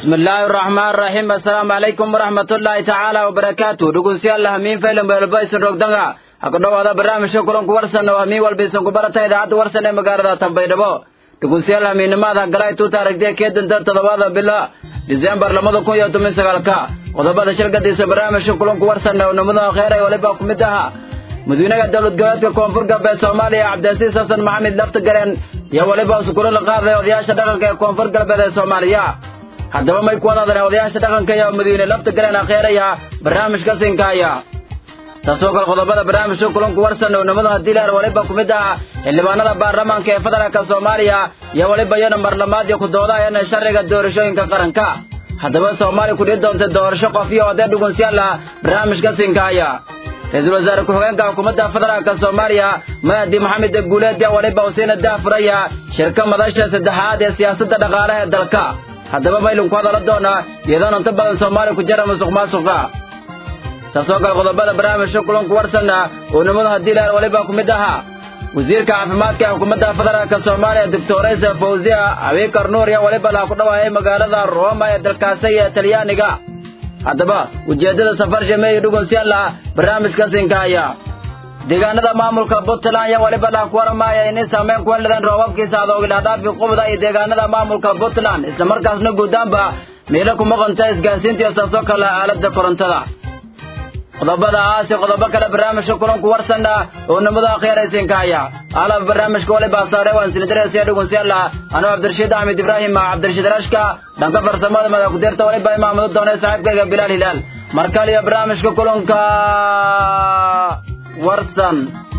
bismi illaahi araxmaan raxiim assalaamu calaykum waraxmatullaahi tacaala wabarakaatu dhegeystayaal hamiin faylan beelba isin rogdanga ha ku dhowaada barnaamijka kulanku warsan oo hamiin walba isin ku barata idaacadda warsan ee magaalada tanbaydhabo dhegeystayaal hamiinimaada galay tuuta aragtiya kee danta toddobaada bila diseembar labada kun iyo toban sagaalka qodobada shirgadiisa barnaamijka kulanku warsan oo nimada kheyr ay waliba ku mid aha madaxweynaha dowlad goboleedka koonfur galbeed soomaaliya cabdilcasiis xasan maxamed laftigareen iyo weliba isukula la qaaday odayaasha dhaqanka ee koonfur galbeed ee soomaaliya haddaba may ku wadaadeen odayaasha dhaqanka iyo madaxweyne laftigareen akheeraya barnaamijka sinkaaya taasoo kale qodobada barnaamijka kulanku warsan oo nimada haddii leer waliba ku mid ah xildhibaanada baarlamaanka ee federaalka soomaaliya iyo weliba iyana marlamaad iyo ku doodayana sharciga doorashooyinka qaranka haddaba soomaaliya ku dhihi doonta doorasho qof iyo odee dhugunsiyaal ah barnaamijka sinkaaya ra-iisul wasaare ku-xigeenka xukuumadda federaalka soomaaliya mahdi maxamed guuleed yaa waliba usiina daafuraya shirka madasha saddexaad ee siyaasadda dhaqaalaha ee dalka haddaba maylin ku hadala doonaa iyadoona inta badan soomaaliya ku jira musuq maasuqa saasoo kale qodobada barnaamijka kulanku warsanna oo nimadu haddii leer waliba ku mid ahaa wasiirka caafimaadka ee xukuumadda federaalka soomaaliya doctoresa fawziya abiikar nuur yaa waliba laha ku dhawaayay magaalada rooma ee dalkaasi iyo talyaaniga haddaba ujeeddada safar shameeye dhugunsiyaal ah barnaamijka sinkaaya deegaanada maamulka puntland ayaa waliba laha ku waramaaya inay saameyn ku heladeen roobabkiisa adoogidhaadhaafi qubda iyo deegaanada maamulka puntland islamarkaasna guudaanba miilo kuma qonta isgaarsiinta iyo saasoo kale aaladda korontada qodobada aasi qodobo kale barnaamijka kulanku warsanna oo nimadu akhiiraysinkaaya alab barnaamijka waliba saare waan sinidaresiya dhugunsiyaala anuu cabdirashiid axmed ibraahim cabdirashiid rashka dhanka farsamada madakudirta waliba imaamado doonay saaxiibkayga bilaal hilaal markale iyo barnaamijka kulanka warsan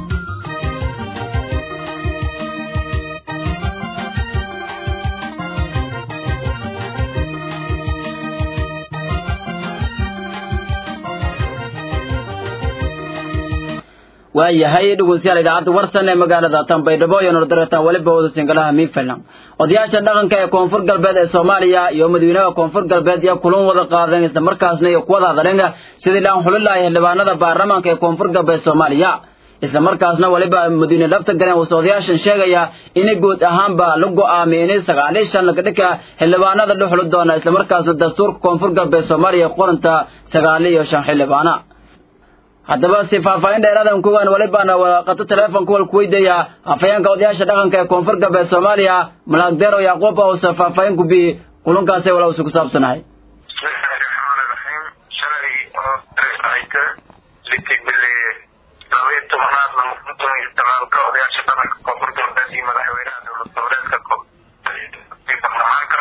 waayahay dhegeystayaal idaacadda warsan ee magaalada tanbaydhabo iyo nordaretan weliba wada singalaha miinfilan odayaasha dhaqanka ee koonfur galbeed ee soomaaliya iyo madaxweynaha koonfur galbeed iyo kulan wada qaadeen isla markaasna iyo kuwada hadleen sidii laan xulilaya xildhibaanada baarlamaanka ee koonfur galbeed soomaaliya isla markaasna weliba madiine lafta galeen wuxuu odayaashan sheegaya inay guud ahaanba la go'aamiyay inay sagaal iyo shan dhika xildhibaanada la xuli doona isla markaasna dastuurka koonfur galbeed soomaaliya qoranta sagaal iyo shan xildhibaana haddaba si faahfaahin dheeraadan kuwan walibana waqato teleefonka wal kuweydiaya afhayeenka odayaasha dhaqanka ee koonfur galbeed soomaaliya malaagdeero yacquub ause faahfaahin ku biyi kulankaasay wala usu ku saabsanahay bismillahi raxmaani raxiim shalay oo ayta litigili labaiyo tobanaad lama kun toban iyo sagaalka odayaasha dhaqanka koonfur galbeed iyo madaxweynaha dowlad goboleedka baarlamaanka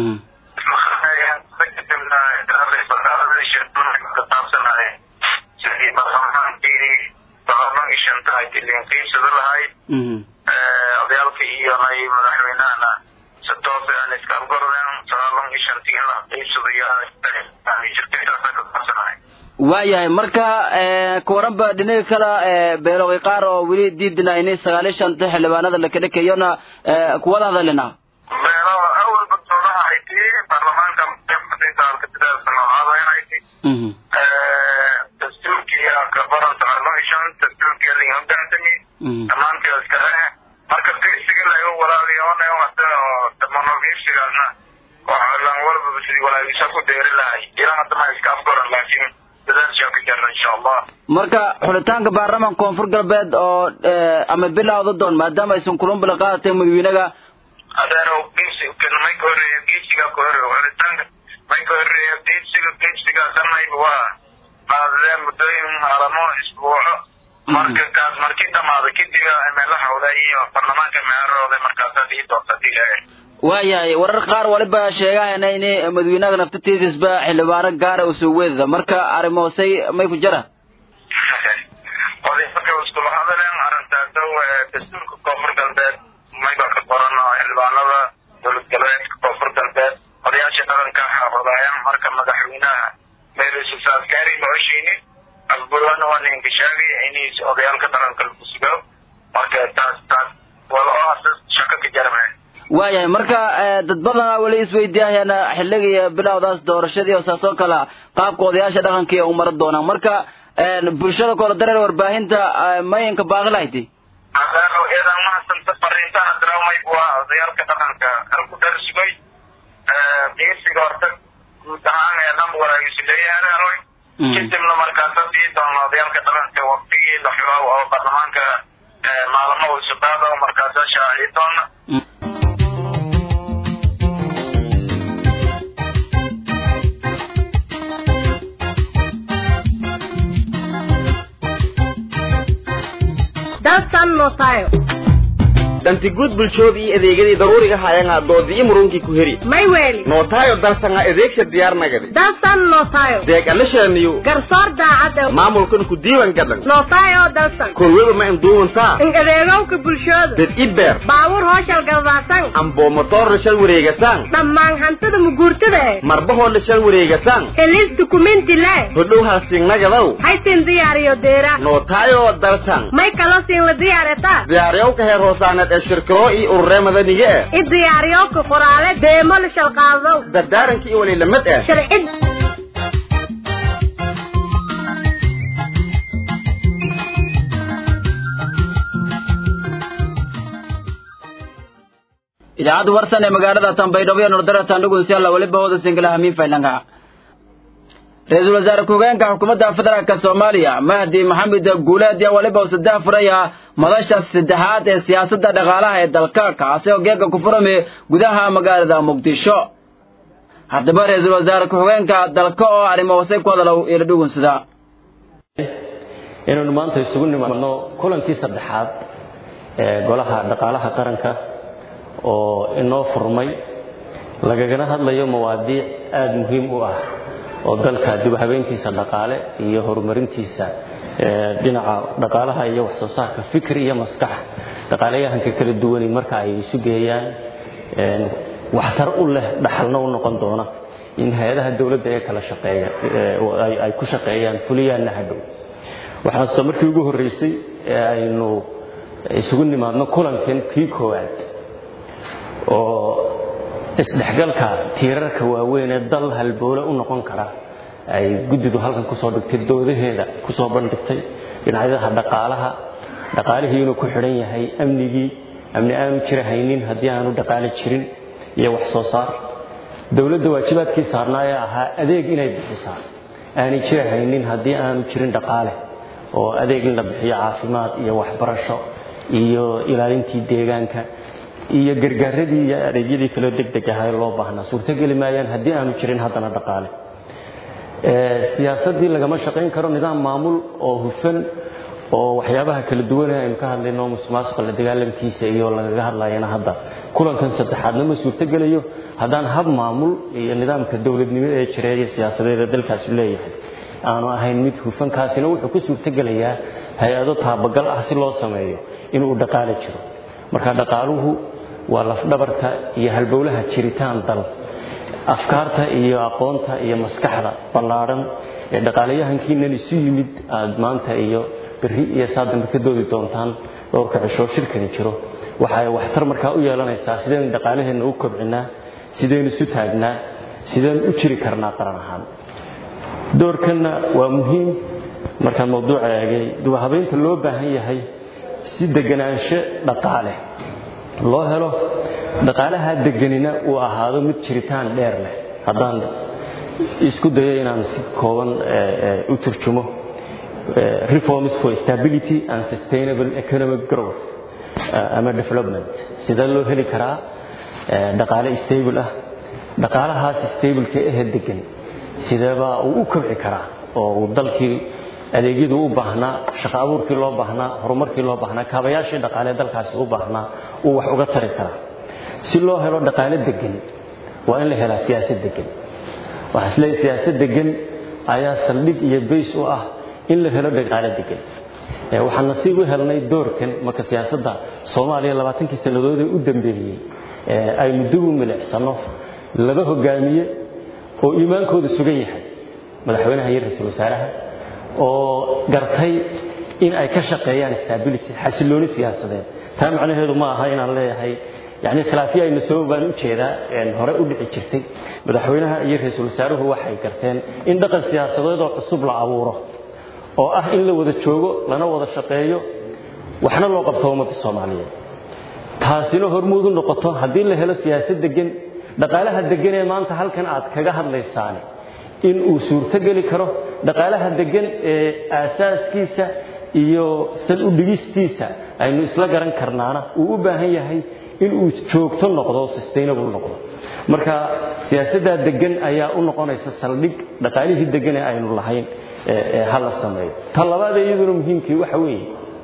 kasaabsanahay sidii baarlamaankii baarlamaanki shanta ay tilinqiibsada lahayd odayaalka iyo nay madaxweynahana si toos aan iska algorden sagaalan iyo shantii in la qiibsado iyo jirkitaasa kasaabsanahay waayahay marka kawaranba dhinaga kala beeloway qaar oo weli diidina inay sagaal iyo shanta xildhibaanada la kadhakayona kuwada hadalina beelo awalba doodaha hayti baarlamaanka alkatidaasanoaadaynhayti dastuurkii kabaran sagaalo iyo shan dastuurkii lin hogaansami dhammaantii iskale marka qiibsiga laga walaaliyoona damano qiibsigaasna lan walbaba sidii walaagisa ku deeri lahay ilaa hadda ma iska afgoran laakiin dadaashaa ka jarna insha allah marka xulitaanka baarlamaanka koonfur galbeed oo ama bilowda doon maadaama aysan kulunbala qaadatay madaxweynaga adeero qiibsi may ka horeeya qiibsiga ka horeeya xulitaanka may ka horeeya qiibsiga qiibsigaasanayba waa qaadadeen muddooyin maalamo isbuuco marka kaas markii dhamaada kadib meela hawda iyo baarlamaanka meerooda markaasaad ii doorta dilae waayahay warar qaar waliba sheegahayna inay madaxweynaha naftatiidisba xildhibaano gaara usoo weedada marka arrimoosay may ku jara odayalka iskula hadaleen arrintaas dastuurka koonfur galbeed mayba ka qoran oo xildhibaanada dowlad galbeedka koonfur galbeed odayaasha dhaqanka xaafadayaan marka madaxweynaha meelususa askari ma heshiini asbuucana waa ninkashaabi inay odayaalka dhaqanka lagu sugo marka taas taas wala oo asas shaqo ka jarme waayahay marka dad badana weli isweydiiyahayana xilliga iyo bilowdaas doorashadii oo saas oo kale qaabka odayaasha dhaqanka u maran doonaan marka bulshada koola dareer warbaahinta mayinka baaqi lahayti adeero iyadan mahasanta fariintaha daraamay waa odayaalka dhaqanka halku dharsugay qiibsiga horta guud ahaan ee dhan walaagisileeyahareeroy kadibna markaasa sii doona odayaalka dhaqanka waktigii la xiro oo baarlamaanka maalmo uu suqaada markaasa shaaci doona dalsan notayo dantiguud bulshooda iyo adeegyadii daruuriga hayangaa doodii murunkii ku heri may weeli nootaayo dalsanga adeegsha diyaarnagadi dalsan notayo deeg alashaniyo garsoor daacad maamulkan ku diiwan gadan notayo dalsan korweba ma induuwantaa in adeegowka bulshooda dad ibeer baabuur hooshal galbaasan amboo motoorna shal wareegasaan dhammaan hantida muguurtada eh marbahoodna shal wareegasaan helis dukumenti le hodhow halsingnagadow haysin diyaariyo deera nootaayo dalsan may kaloo siin la diyaaretaa diyaariyowka heer hoosaaneed ee shirkado iyo ururee madaniga eh i diyaariyowka qoraale deemo la shalqaadow dardaaranka iyo waliilamid eh sharcid idaacadda warsan ee magaalada tanbaydhabo iyo nordaratan dhugunsialla weliba wada singila hamiin faylanga ra-iisul wasaare ku-hogeenka xukuumadda federaalk soomaaliya mahdi maxamed guuleed yaa weliba uu saddex furaya madasha saddexaad ee siyaasadda dhaqaalaha ee dalka kaasi oo geega ku furame gudaha magaalada muqdisho haddaba ra-iisul wasaare ku-xigeenka dalka oo arrimo hoose ku hadalow ila dhugunsada inaynu maanta isugu nimaadno kulankii saddexaad ee golaha dhaqaalaha qaranka oo inoo furmay lagagana hadlayo mawaadiic aada muhiim u ah oo dalka dib u habeyntiisa dhaqaale iyo horumarintiisa dhinaca dhaqaalaha iyo wax soo saarka fikri iyo maskax dhaqaalayahanka kala duwani marka ay isu geeyaan waxtar u leh dhaxalna u noqon doona in hay-adaha dowladda ee kala shaqeeya ay ku shaqeeyaan fuliyaanna hadhow waxaan soo markii ugu horreysay ee aynu isugu nimaadno kulankan kii koowaad oo isdhexgalka tiirarka waaweyn ee dal halboole u noqon kara ay guddidu halkan kusoo dhigtay doodaheeda kusoo bandhigtay dhinacyadaha dhaqaalaha dhaqaalihii inuu ku xidhan yahay amnigii amni aanu jira haynin haddii aanu dhaqaale jirin iyo wax soo saar dowladda waajibaadkii saarnaa ee ahaa adeeg inay bixisaa aanay jira haynin haddii aanu jirin dhaqaale oo adeeg in la bixiyo caafimaad iyo waxbarasho iyo ilaalintii deegaanka iyo gargaaradii iyo adeegyadii kaloo degdeg ahaa loo baahnaa suurtogeli maayaan haddii aanu jirin haddana dhaqaale siyaasaddii lagama shaqayn karo nidaam maamul oo hufan oo waxyaabaha kala duwan aynu ka hadlayno musuqmaasuqa la dagaalamkiisa iyo lagaga hadlayana hadda kulankan saddexaadna ma suurtogelayo haddaan hab maamul iyo nidaamka dowladnimo ee jira iyo siyaasadeed ee dalkaasi leeyahay aanu ahayn mid hufan kaasina wuxuu ku suurtogelayaa hay-ado taabagal ah si loo sameeyo inuu dhaqaale jiro marka dhaqaaluhu waa lafdhabarta iyo halbowlaha jiritaan dal afkaarta iyo aqoonta iyo maskaxda ballaadhan ee dhaqaalayahankiinan isu yimid aad maanta iyo berri iyo saadambe ka doodi doontaan dhowrka cishoo shirkani jiro waxa ay waxtar markaa u yeelanaysaa sidaynu dhaqaalaheenna u kobcinaa sidaynu isu taagnaa sidaynu u jiri karnaa qaran ahaan doorkanna waa muhiim markaan mawduuca eegay dubahabaynta loo baahan yahay si deganaansho dhaqaale loo helo dhaqaalaha deganina uu ahaado mid jiritaan dheer leh haddaan isku dayo inaan si kooban u turjumo reforms for stability and sustainable economic growth ama development sidee loo heli karaa dhaqaale stable ah dhaqaalahaas stableka ehe degan sideebaa uu u kobci karaa oo uu dalkii adeegyadu u baahnaa shaqo abuurkii loo baahnaa horumarkii loo baahnaa kaabayaashii dhaqaale dalkaasi u baahnaa uu wax uga tari karaa si loo helo dhaqaale degan waa in la helaa siyaasad degan waxaa isleeyahay siyaasad degan ayaa saldhig iyo bays u ah in la helo dhaqaale degan waxaan nasiib u helnay doorkan marka siyaasadda soomaaliya labaatankii sannadood ee u dambeeyey aynu dib u milicsano laba hogaamiye oo iimaankooda sugan yahay madaxweynaha iyo ra-iisul wasaaraha oo gartay in ay ka shaqeeyaan stability xasilooni siyaasadeed taa macnaheedu ma aha inaan leeyahay yani khilaafyo ayna soo baan u jeedaa hore u dhici jirtay madaxweynaha iyo ra-iisul wasaaruhu waxay garteen in dhaqan siyaasadeed oo cusub la abuuro oo ah in la wada joogo lana wada shaqeeyo waxna loo qabto ummadda soomaaliyeed taasina hormuud u noqoto haddii la helo siyaasad degan dhaqaalaha degan ee maanta halkan aad kaga hadlaysaani in uu suurto geli karo dhaqaalaha degan ee aasaaskiisa iyo sal u dhigistiisa aynu isla garan karnaana uu u baahan yahay in uu joogto noqdo sustainable noqdo marka siyaasaddaa degan ayaa u noqonaysa saldhig dhaqaalihii degan ee aynu lahayn ee hala sameeyo ta labaad ee iyaduna muhiimkii waxa weeye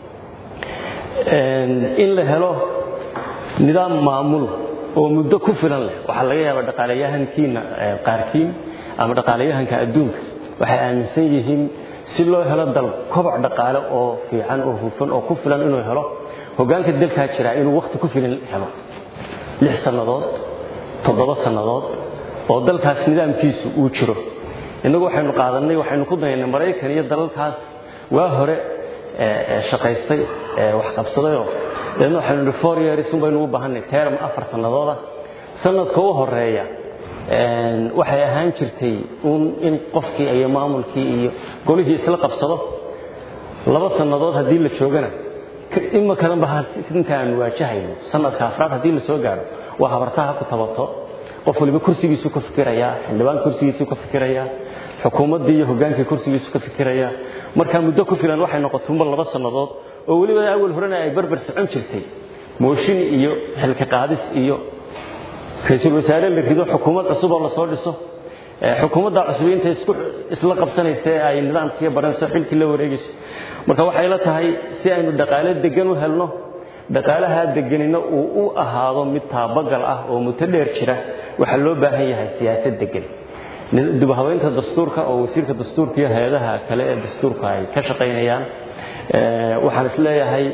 in la helo nidaam maamul oo muddo ku filan leh waxaa laga yaabaa dhaqaalayahankiina qaarkiin ama dhaqaalayahanka adduunka waxay aaminsan yihiin si loo helo dal koboc dhaqaale oo fiican oo hufan oo ku filan inuu helo hoggaanka dalkaa jira inuu wakhti ku filan helo lix sannadood toddoba sannadood oo dalkaas nidaamkiisu uu jiro innagu waxaynu qaadannay waxaynu ku dayaynay maraykan iyo dalalkaas waa hore shaqaystay wax qabsadayoo deedna waxaynu nihi four years un baynu u baahanay term afar sannadooda sanadka u horeeya waxay ahaan jirtay un in qofkii iyo maamulkii iyo golihii isla qabsado laba sannadood haddii la joogana ima kadanba inta aanu waajahayno sanadka afraad haddii la soo gaadho waa habartaha ku tabato qof waliba kursigiisu ka fikirayaa xildhibaan kursigiisu ka fikirayaa xukuumaddii iyo hoggaankii kursigiisu ka fikirayaa markaa muddo ku filan waxay noqotuunba laba sannadood oo weliba awal horena ay barbar socon jirtay mooshin iyo xilka qaadis iyo ra-iisul wasaare la rido xukuumad cusub oo lasoo dhiso xukuumadda cusub intay isla qabsanaysa ee ay nidaamkii baranayso xilkii la wareegayso marka waxay la tahay si aynu dhaqaale degan u helno dhaqaalaha deganina uu u ahaado mid taabagal ah oo muddo dheer jira waxaa loo baahan yahay siyaasad degan dubahabeynta dastuurka oo wasiirka dastuurka iyo hay-adaha kale ee dastuurka ay ka shaqaynayaan waxaan is leeyahay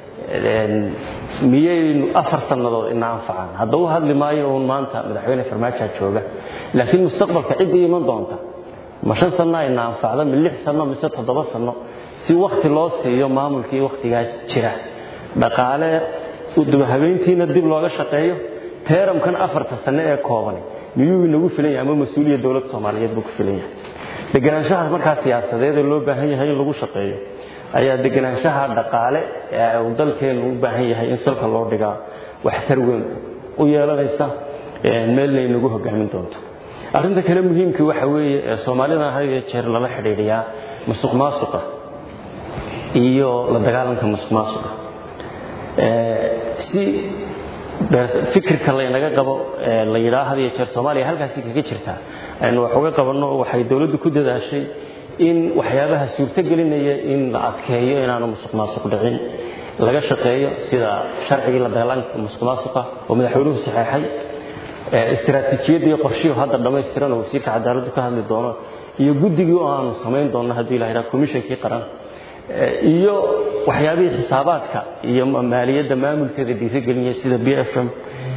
miyaynu afar sannadood ina anfacaan hadda u hadli maayo uun maanta madaxweyne farmaajaa jooga laakiin mustaqbalka ciddii iman doonta ma shan sanno ina anfacda ma lix sanno mise toddoba sanno si wakhti loo siiyo maamulkii wakhtigaas jira dhaqaale dubahabeyntiina dib looga shaqeeyo teeramkan afarta sanno ee koobani miyuu inagu filan yahay ama mas-uuliya dowladda soomaaliyeed buu ku filan yahay deganaanshahaas markaa siyaasadeed ee loo baahan yahay in lagu shaqeeyo ayaa deganaanshaha dhaqaale ee uu dalkeenu u baahan yahay in salka loo dhigaa waxtar weyn u yeelanaysa meelna inagu hogaamin doonto arrinta kale muhiimkii waxa weeye ee soomaalida had iyo jeer lala xidhiidhiyaa musuq maasuqa iyo la dagaalanka musuq maasuqa si fikirka laynaga qabo la yidhaha had iyo jeer soomaaliya halkaasi kaga jirtaa aynu wax uga qabanno waxay dowladdu ku dadaashay in waxyaabaha suurto gelinaya in la adkeeyo inaanu musuq maasuq dhicin laga shaqeeyo sida sharcigii la dagaalanka musuq maasuqa oo madaxweynuhu saxeexay istiraatiijiyadii qorshihu hadda dhammaystiran oo wasiirka cadaaladdu ka hadli doono iyo guddigii oo aanu samayn doonno haddii la yidhaha komishankii qaran iyo waxyaabihii xisaabaadka iyo maaliyadda maamulkeeda dhiirigelinaya sida b f m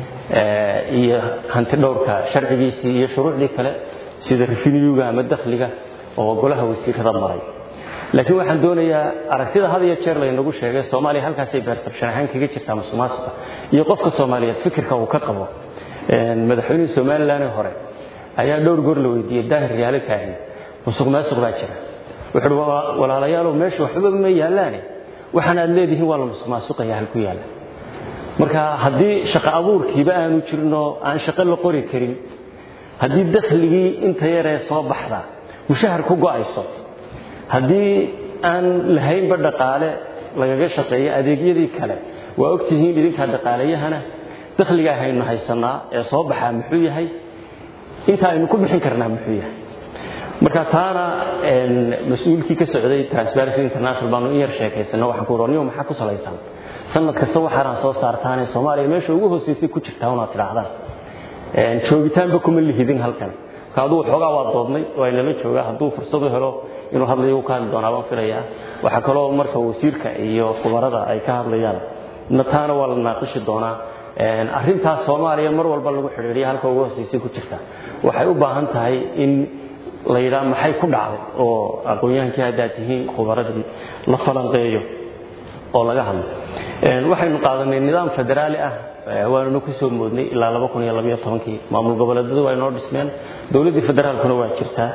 iyo hanti dhowrka sharcigiisii iyo shuruucdii kale sida refinyuga ama dakhliga oo golaha wasiirada maray laakiin waxaan doonayaa aragtida had iyo jeer laynagu sheegay soomaaliya halkaasay beersabshan ahaan kaga jirtaa musuqmaasuqa iyo qofka soomaaliyeed fikirka uu ka qabo madaxweynihii somalilan hore ayaa dhowr goor la weydiiyey daahir yaale kaahin musuq maasuq baa jira wuxuu uhi walaalayaalow meesha waxba ma yaallaane waxaan aad leedihiin waa la musuq maasuqaya halku yaalla marka haddii shaqo abuurkiiba aanu jirinoo aan shaqo la qori karin haddii dakhligii inta yaree soo baxda mushahar ku go'ayso haddii aan lahaynba dhaqaale lagaga shaqeeyo adeegyadii kale waa ogtihiin idinkaa dhaqaalayahana dakhligaa haynu haysanaa ee soo baxaa muxuu yahay inta aynu ku bixin karnaa muxuu yahay marka taana mas-uulkii ka socday transparency international baanu in yar sheekaysana waxaan ku warniyo maxaa ku salaysan sanad kasta waxaanaan soo saartaanee soomaaliya meesha ugu hooseysay ku jirtaa unaad tidhaahdaan joogitaanba kuma lihidin halkan marka aduu xoogaa waa doodnay waa inala joogaa hadduu fursad u helo inuu hadlayo ka hadli doonaa baan filayaa waxaa kaloo marka wasiirka iyo khubarada ay ka hadlayaan taana waa la naaqishi doonaa arrintaas soomaaliya mar walba lagu xidhiidhiya halka ugu hooseysay ku jirta waxay u baahan tahay in la yidhaha maxay ku dhacday oo aqoon-yahankii haddaad tihiin khubaradii la falanqeeyo oo laga hadlo waxaynu qaadanay nidaam federaali ah waanuna ku soo moodnay ilaa laba kun iyo labayo tobankii maamul goboleedyadu waa inoo dhismeen dowladdii federaalkuna waa jirtaa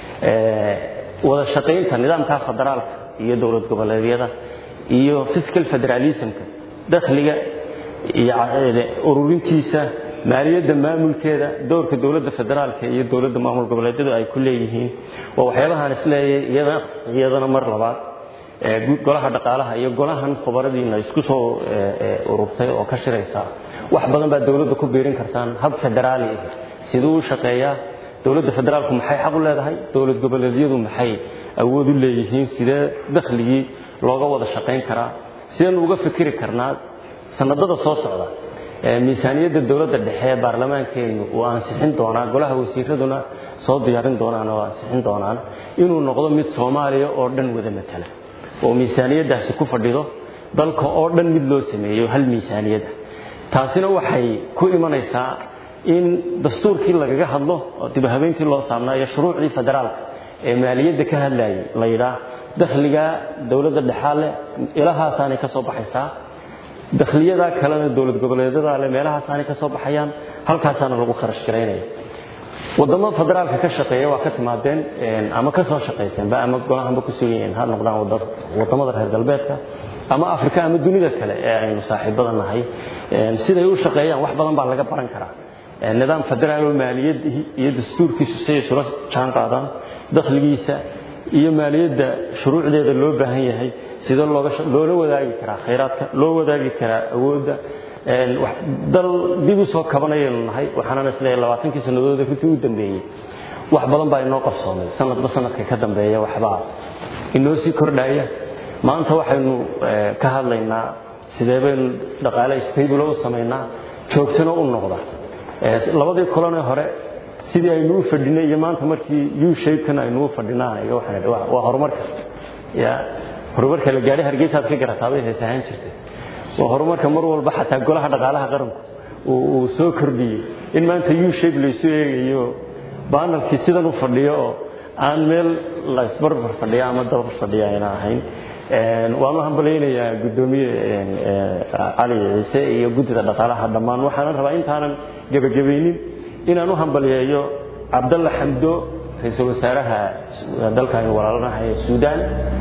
wada shaqaynta nidaamka federaalka iyo dowlad goboleedyada iyo fiscal federalismka dakhliga iyo ururintiisa maaliyadda maamulkeeda doorka dowladda federaalka iyo dowladda maamul goboleedyadu ay ku leeyihiin waa waxyaabahaan isleeyahay iyada iyadana mar labaad golaha dhaqaalaha iyo golahan khubaradiina isku soo ururtay oo ka shiraysa wax badan baa dowladda ku biirin kartaan hab federaali ah siduu u shaqeeyaa dowladda federaalku maxay xaq u leedahay dowlad goboleedyadu maxay awood u leeyihiin sidee dakhligii looga wada shaqayn karaa sideen uga fikiri karnaa sanadada soo socda miisaaniyadda dowladda dhexe ee baarlamaankeenu uu ansixin doonaa golaha wasiiraduna soo diyaarin doonaan oo ansixin doonaan inuu noqdo mid soomaaliya oo dhan wada matala oo miisaaniyaddaasi ku fadhido dalka oo dhan mid loo sameeyo hal miisaaniyada taasina waxay ku imanaysaa in dastuurkii lagaga hadlo oo dib habeyntii loo saarnaa iyo shuruucdii federaalka ee maaliyadda ka hadlayay la yidhaah dakhliga dowladda dhexaale ilahaasaanay ka soo baxaysaa dakhliyada kalena dowlad goboleedyada le meelahaasaanay ka soo baxayaan halkaasaana lagu kharash garaynaya wadamo federaalka ka shaqeeya waa ka timaadeen ama ka soo shaqayseenba ama golahanba ku sugan yihiin ha noqdaan wadamada reer galbeedka ama afrika ama dunida kale ee aynu saaxiibada nahay siday u shaqeeyaan wax badan baa laga baran karaa nidaam federaal oo maaliyad iyo dastuurkiisu siday isula jaan qaadaan dakhligiisa iyo maaliyadda shuruucdeeda loo baahan yahay sidee looga loola wadaagi karaa khayraadka loo wadaagi karaa awoodda dal dib u soo kabanayaynu nahay waxaanana isleeyahay labaatankii sannadood runtii u dambeeyey wax badan baa inoo qarsoomay sanadba sanadka ka dambeeya waxbaa inoo sii kordhaya maanta waxaynu ka hadlaynaa sidee baynu dhaqaale stable u samaynaa joogtana u noqda labadii kulanee hore sidii aynu u fadhinay iyo maanta markii u shapekan aynu u fadhinaan iyo waxaan idhi waa horumarka ya horumarka la gaadhay hargeysaad ka garataa bay hees ahaan jirtay waa horumarka mar walba xataa golaha dhaqaalaha qaranku uu soo kordhiyey in maanta u shape laysu eegayo baanalkii sidan u fadhiyo oo aan meel la isbarbar fadhiya ama dabar fadhiya ayna ahayn waanu hambalaynayaa guddoomiye cali ciise iyo guddida dhaqaalaha dhammaan waxaanan rabaa intaanan gebagabaynin inaan u hambaliyeeyo cabdalla xamdo ra-iisul wasaaraha dalka aynu walaalanahay ee suudaan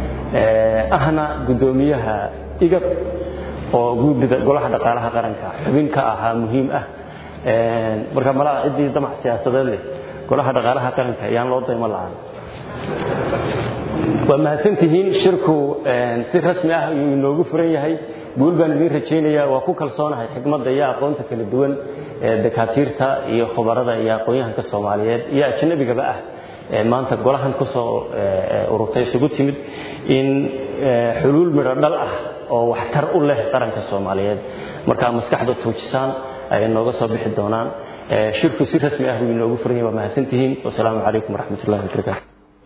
ahna guddoomiyaha igab oo guddida golaha dhaqaalaha qaranka xubin ka ahaa muhiim ah marka malaha ciddii damac siyaasadeed leh golaha dhaqaalaha qaranka ayaan loo daymo la'aan waa mahadsantihiin shirku si rasmi ah ayuu inoogu furan yahay guul baan idiin rajaynayaa waa ku kalsoonahay xikmadda iyo aqoonta kala duwan ee dakaatiirta iyo khubarada iyo aqoon-yahanka soomaaliyeed iyo ajnabigaba ah ee maanta golahan ku soo ururtay isugu timid in xuluul midho dhal ah oo waxtar u leh qaranka soomaaliyeed markaa maskaxda tuujisaan ay nooga soo bixi doonaan shirku si rasmi ah buu inoogu furan yahay waa mahadsantihiin wasalaamu calaykum waraxmat ullahi wabarakaatu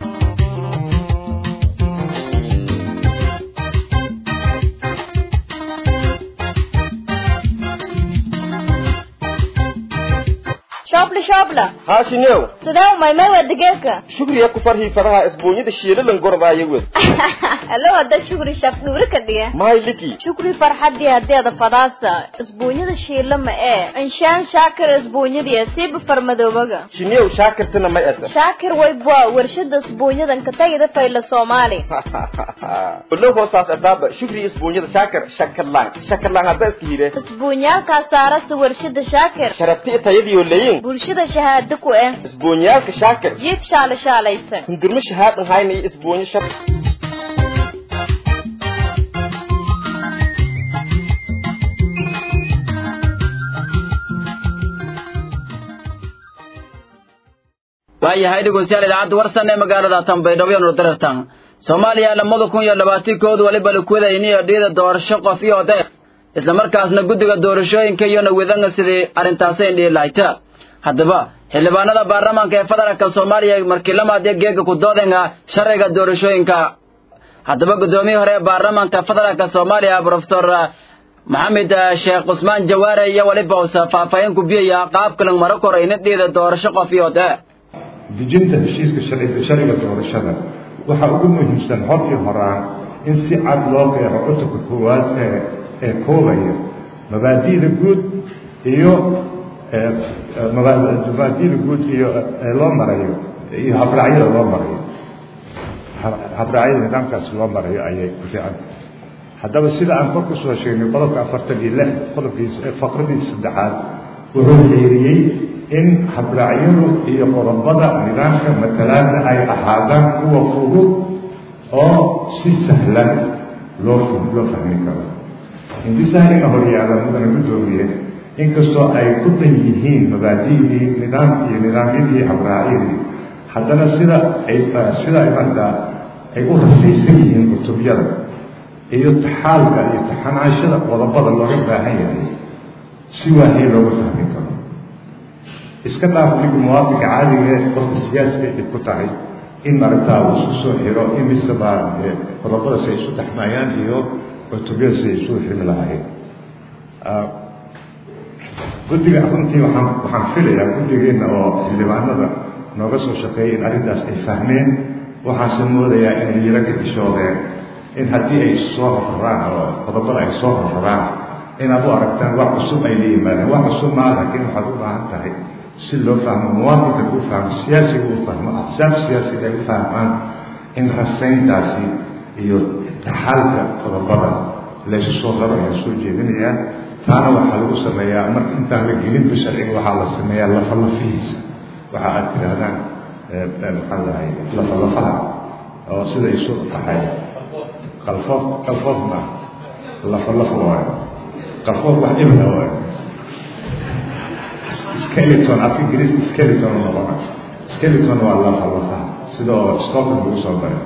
shoobla shoobla haashinew sidee umaymay waa digeerka shugriya ku farhii fadaha isbuunyada shiilalan gorbaaya wed alo hadda shukri shaf dhuuri ka dhiga mahay liki shukri farxadii hadeeda fadaasa isbuunyada shiila ma ee inshaan shaakir isbuunyadii siiba farmadoobaga shinew shaakirtana may ata shaakir waybwa warshada isbuunyadan ka tagida fayla soomaali olo hoosaas adaaba shugri isbuunyada shaakir shakarlaan shakarlaan hadda iska hire isbuunyaalkaa saarasa warshada shaakir sharabti tayadiyo leyin bulshada shahaado ku eh isbuunyaalka shaakir jiib shaala shaalaysan hundurmo shahaadan hayna iyo isbuunyo shab waayahay dhegeystayaal idaacadda warsan ee magaalada tanbaydhabo iyo nurdarartan soomaaliya lamada kun iyo labaatankoodu waliba lakuwadayniyo dhiida doorasho qof iyo odeer isla markaasna guddiga doorashooyinka iyona wadanga sidii arrintaasay dhihi lahayta haddaba xildhibaanada baarlamaanka ee federaalka soomaaliya markii lamaadiyo geega ku doodenga sharciga doorashooyinka haddaba guddoomiyihii hore ee baarlamaanka federaalka soomaaliya profesor maxamed sheekh cusmaan jawaare iyo waliba usa faahfaahin ku biyaya qaabkalan maro korayna dhiida doorasho qof iyo odeer dejinta heshiiska sharciga doorashada waxaa ugu muhiimsan hor iyo horaan in si cad loo qeexo cutubka koowaad ee ee koobaya mabaadi'da guud iyo mabaadi'da guud iyo loo marayo iyo habraacyada loo marayo habraacyada nidaamkaas loo marayo ayay ku fiican haddaba sida aan kor kusoo sheegnay qodobka afartan iyo lix qodobkiisa faqradiisa saddexaad wuxuu xeeriyey in habraacyadu iyo qodobada nidaamka matalaadda ay ahaadaan kuwa fudud oo si sahlan loo loo fahmi karo hindisaha ina horyaala mudana guddoomiye inkastoo ay ku dhan yihiin mabaadi'dii nidaam iyo nidaamyadii habraacyadii haddana sida ay sida ay markaa ay u rafaysan yihiin kutubyada iyo taxaalka iyo taxanaashada qodobada looga baahan yahay si waahay looga fahmi karo iska dhaaf ninka muwaadinka caadiga ee qofka siyaasiga ay ku tahay in aragtaa uu isu soo xiro in miseba qodobada si ay isu dhexmayaan iyo cutubyada si ay isu xiri lahaayeen guddiga runtii waxaan waxaan filayaa guddigeenna oo xildhibaanada nooga soo shaqeeyay in arrintaas ay fahmeen waxaase moodayaa inay yaro ka xishoodeen in haddii ay soo rarraan oo qodobada ay soo rarraan inaad u aragtaan wax cusub ay la yimaadeen wax cusub maa laakiin waxaad u baahan tahay si loo fahmo muwaadinka u fahmo siyaasiga u fahmo axsaab siyaasiga ay u fahmaan in rasayntaasi iyo taxaalka qodobada laysu soo raro ayaan soo jeedinayaa taana waxaa lagu sameeyaa marka intaan la gelinba sharciga waxaa la sameeyaa lafalafihiisa waxa aad tidhaahdaan maxaa lahay lafalafaha oo sida isu tahay qalfoof qalfoof ma lafalaf waayo qalfoof wax ibna waayo skeleton afka ingiriiska skeleton u noqona skeleton waa lafalafaha sida oo scotland lagu soo baray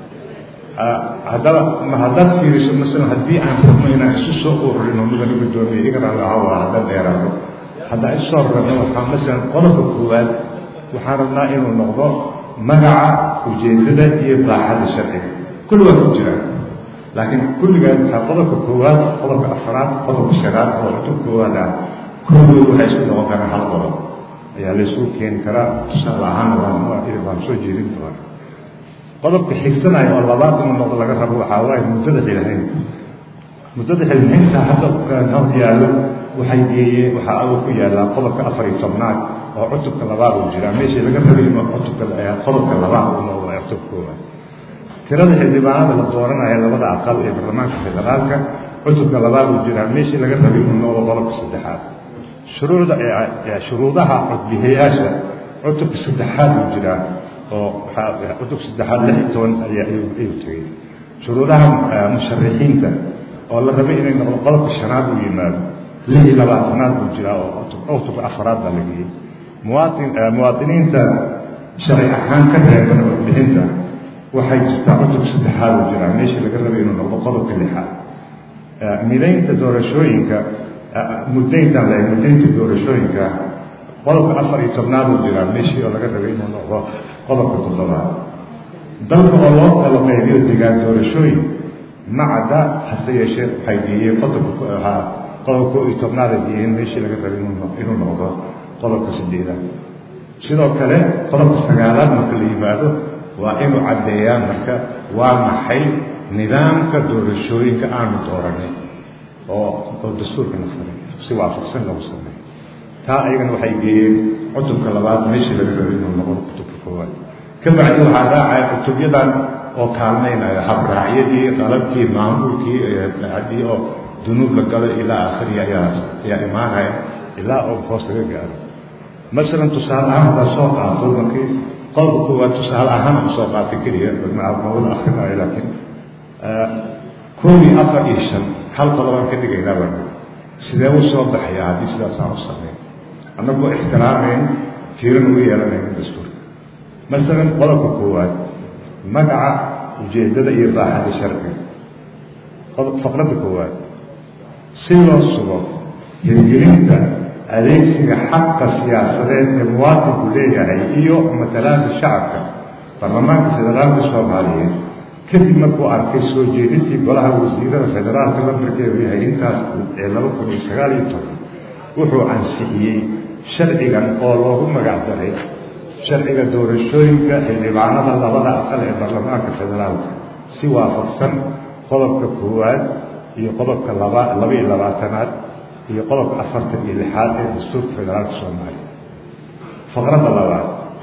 haddaba ma haddaad fiiriso masalan haddii aan rabno inaan isu soo ururino mudana guddoomiye igana lahawa haddaan dheeraano haddaan isu soo rarno waxaa masalan qodobka koowaad waxaan rabnaa inuu noqdo magaca ujeedada iyo baaxada sharciga kulli waa ku jiraan laakiin kulligaan waxaa qodobka koowaad qodobka afaraad qodobka shanaad oo cutub koowaad ah kulligood waxay isku noqon karaan hal qodob ayaa laysugu keeni karaa tusaale ahaan waan waan soo jeedin doona qodobka xigsanaya oo labaad inuu noqdo laga rabo waxaa waaye muddada xilhaynta muddada xilhaynta hadda hor yaallo waxay geeyeen waxaa awo ku yaallaa qodobka afar iyo tobnaad oo cutubka labaad uu jiraa meeshii laga rabay inuu cutubka qodobka labaad uu noqdo ee cutubka koowaad tirada xildhibaanada la dooranaya labada aqal ee baarlamaanka federaalka cutubka labaad uu jiraa meeshii laga rabay inuu noqdo qodobka saddexaad shuruucda shuruudaha codbixiyayaasha cutubka saddexaad uu jiraa oo cutubka saddexaad lix iyo toban ayaa ayuu tegey shuruudaha musharixiinta oo la rabay inay noqdo qodobka shanaad uu yimaado lix iyo labaatanaad buu jiraa oo cutubka afaraad baa la geeyey muwaatin muwaadiniinta sharci ahaan ka reeban codbixinta waxay jirtaa cutubka saddexaad uu jiraa meeshii laga rabay inuu noqdo qodobka lixaad midaynta doorashooyinka muddayntan la muddaynta doorashooyinka qodobka afar iyo tobnaad uu jiraa meeshii oo laga rabay inuu noqdo qodobka toddobaad dalka oo loo kala qaybiyo degaan doorashooyin macada hase yeeshee waxay geeyeen qodobka ahaa qodobka koo iyo tobnaad ay geeyeen meeshii laga rabay inuu noqdo qodobka sideedaad sidoo kale qodobka sagaalaad marka la yimaado waa inuu caddeeyaa marka waa maxay nidaamka doorashooyinka aanu dooranay oo oo dastuurka na faray si waafaqsan lagu sameeyo taa ayagana waxay geeyeen cutubka labaad meeshii laga rabay inuu noqdo cutubka koowaad ka bacdi waxaa raacaya cutubyadan oo kaalmaynaya habraacyadii qalabkii maamulkii haddii oo dunuub la galo ilaa aakhiri ayaa ayaa imaanaya ilaa oo hoos laga gaaro masalan tusaale ahaan haddaad soo qaato markii qodobka koowaad tusaale ahaan aan soo qaatay keliya mawada akrinaayo laakiin koob iyo afar iyo shan hal qodobaan ka dhigaynaa baa sidee u soo baxaya haddii sidaas aan u sameyn annagoo ixtiraamayn fiiran ugu yeelanaynin dastuurka masalan qodobka koowaad magaca ujeeddada iyo baaxada sharciga faqradda koowaad si loo sugo hirgelinta adeegsiga xaqa siyaasadeed ee muwaadinku leeyahay iyo matalaada shacabka baarlamaanka federaalka soomaaliyeed kadib markuu arkay soo jeedintii golaha wasiirada federaalka lambarkeedu yahay intaas ee laba kun iyo sagaal iyo toban wuxuu ansixiyey sharcigan oo loogu magac daray sharciga doorashooyinka xildhibaanada labada aqal ee baarlamaanka federaalka si waafaqsan qodobka koowaad iyo qodobka laba laba iyo labaatanaad iyo qodobka afartan iyo lixaad ee dastuurka federaalka soomaaliya faqradda labaad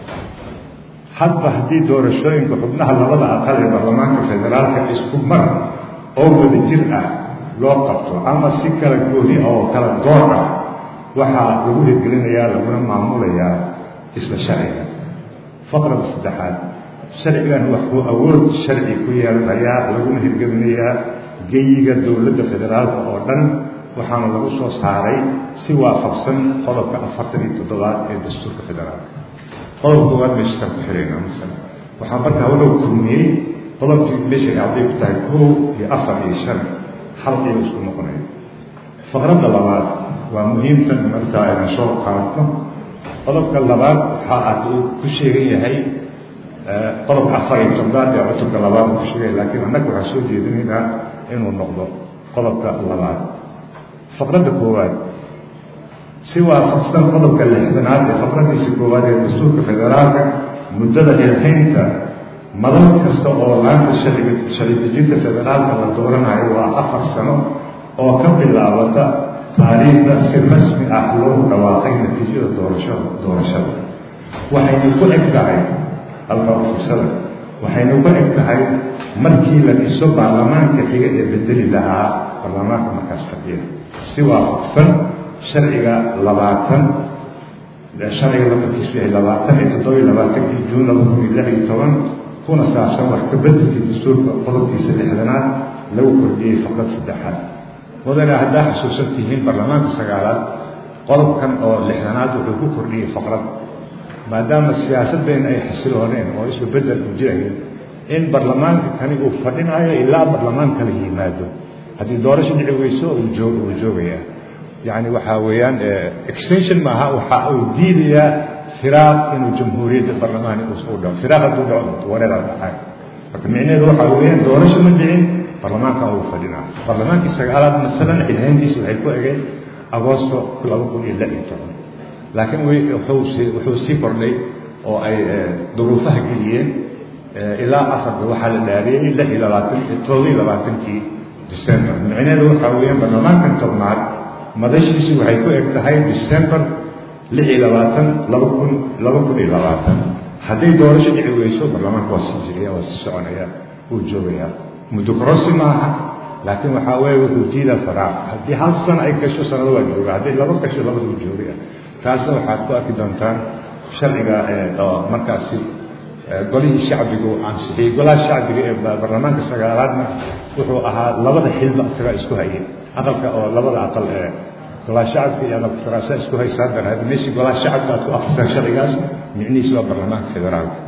hadba haddii doorashooyinka xubnaha labada aqal ee baarlamaanka federaalka isku mar oo wada jir ah loo qabto ama si kala gooni oo kala goor ah waxaa lagu hirgelinayaa laguna maamulayaa isla sharciga faqrada saddexaad sharcigan waxuu awood sharci ku yeelanayaa laguna hirgelinayaa geyiga dowladda federaalka oo dhan waxaana lagu soo saaray si waafaqsan qodobka afartan iyo toddobaad ee dastuurka federaalka qodobka koowaad meeshaasaan ku xirayna masala waxaa markaa walow kulmiyey qodobkii meesha ay hadday ku tahay kow iyo afar iyo shan hal ayuu isku noqonaya faqradda labaad waa muhiimtan markaa ayna soo qaadno qodobka labaad waxa aad uu ku sheegan yahay qodobka afar iyo tobnaad ee cutubka labaad uu ku sheegaya laakiin annaga waxaa soo jeedinaynaa inuu noqdo qodobka labaad faqradda koowaad si waafaqsan qodobka lixdanaad ee faqradiisa koowaad ee dastuurka federaalka muddada xilxaynta madal kasta oo laanta sharciga sharci dejinta federaalka la dooranayo waa afar sano oo ka bilaabata taariikhda si rasmi ah loogu dhawaaqay natiijada doorashada doorashada waxayna ku eg tahay halkaa fursada waxayna ku eg tahay markii la dhiso baarlamaanka xiga ee bedeli lahaa baarlamaanka markaas fadhiya si waafaqsan sharciga labaatan sharciga lambarkiisu yahay labaatan iyo toddoba iyo labaatankii juun laba kun iyo lix iyo toban kuna saabsan wax ka bedelkii dastuurka qodobkiisa lixdanaad lagu kordhiyey faqrad saddexaad mudane haddaa xusuusan tihiin baarlamaanka sagaalaad qodobkan oo lixdanaad wuxuu ku kordhiyey faqrad maadaama siyaasaddeena ay xasilooneen oo isba bedel u jirayn in baarlamaanka kani uu fadhinayo ilaa baarlamaan kala yimaado haddii doorasho dhici weyso uu joog uu joogayaa yacni waxaa weeyaan extension maaha waxa uu diidayaa firaaq inuu jamhuuriyadda baarlamaani uu dhaco firaaq hadduu dhaco wareeraa dhacay marka micnaheedu waxaa weeyaan doorasho ma dhicin baarlamaankan uu fadhinaa baarlamaankii sagaalaad masalan xilhayntiisu waxay ku egeen agoosto laba kun iyo lix iyo toban laakiin wuxuu wuxuu sii kordhay oo ay duruufaha geliyeen ilaa afarka waxaa la dhaariyey lix iyo labaatan todoba iyo labaatankii december micnaheedu waxaa weeyaan baarlamaankan tobnaad madashiisu waxay ku eg tahay december lix iyo labaatan laba kun laba kun iyo labaatan hadday doorasho dhici weyso baarlamaanka waa sii jiraya waa sii soconaya wuu joogayaa muddo korosi maaha laakiin waxaa weeye wuxuu diidaa faraaq haddii hal sano ay gasho sanado waa jooga hadday laba gasho labada wuu joogaya taasna waxaad ku arki doontaan sharciga oo markaasi golihii shacbiga uu ansixiyey golaha shacbiga ee baarlamaanka sagaalaadna wuxuu ahaa labada xilba isagaa isku hayay aqalka oo labada aqal ee golaha shacabka iyo aqalka saraasaa isku haysaa daraad meeshii golaha shacabka aad ku akrisaan sharcigaas micnihiis waa baarlamaanka federaalka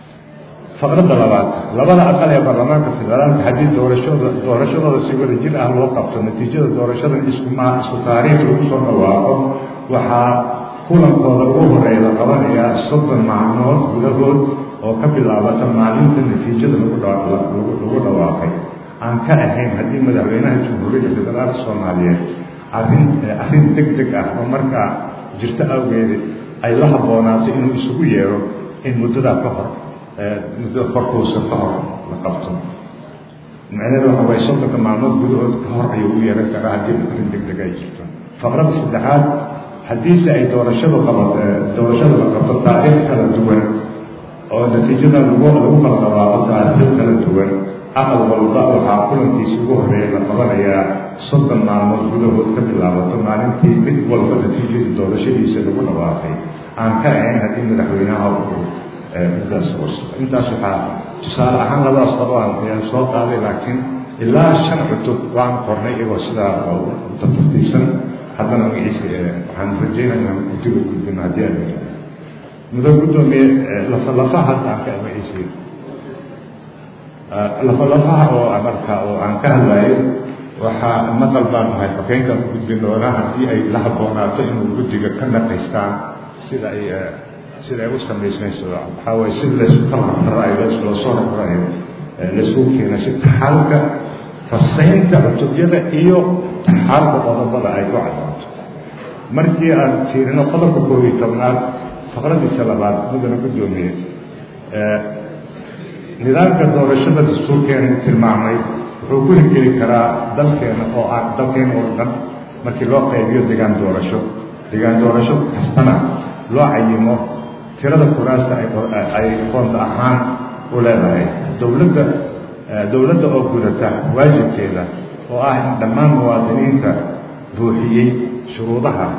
faqradda labaad labada aqal ee baarlamaanka federaalka haddii doorashooda doorashadooda si wada jir ah loo qabto natiijada doorashadan isku ma isku taariikh lagu soo dhawaaqo waxaa kulankooda ugu horeeya la qabanayaa soddon maalmood gudahood oo ka bilaabata maalinta natiijada lagu lagu dhawaaqay aan ka ahayn haddii madaxweynaha jamhuuriyadda federaalka soomaaliyeed arrin arrin deg deg ah oo markaa jirto awgeed ay la habboonaato inuu isugu yeero in muddadaa ka hor muddo korkuusa ka hor la qabto macnaheedu waxa waye soddonka maalmood gudahood ka hor ayuu u yeeran karaa haddii arrin deg deg ay jirto faqradda saddexaad haddiise ay doorashadu qaba doorashada la qabto taariikh kala duwan oo natiijada lagu lagu kala dhawaaqo taariikh kala duwan aqal walba waxaa kulankiisa ugu horeeya la qabanayaa soddon maalmood gudahood ka bilaabato maalintii mid walba natiijadii doorashadiisa lagu dhawaaqay aan ka ahayn haddii madaxweynaha uu intaas intaas waxaa tusaale ahaan labadaas qodobaan ayaan soo qaaday laakiin ilaa shan cutub waan qornay iyagoo sidaa tartiibsan haddana magaciisa waxaan rajeynaya inaan guddiga gudbino haddii aad mudo guddoomiye lafalafaha hadda aan ka magaciisa lafalafaha oo marka oo aan ka hadlayo waxaa maqal baan ahay xokeenkaan u gudbin doonaa haddii ay la habboonaato inuu guddiga ka naqaystaan sida ay sida ay u samaysmayso waxaa waye si laysu kala raraayo loo soo raraayo laysku keena si taxaalka fasaynta cutubyada iyo taxaalka qodobada ay ku cadaato markii aan fiirino qodobka koob iyo tobnaad faqradiisa labaad mudana guddoomiye nidaamka doorashada dastuurkeena tilmaamay wuxuu ku hirgeli karaa dalkeena oo aan dalkeena oo dhan markii loo qaybiyo degaan doorasho degaan doorasho kastana loo cayimo tirada kuraasta ay qoonta ahaan u leedahay dowladda dowladda oo gudata waajibkeeda oo ah in dhammaan muwaadiniinta buuxiyey shuruudaha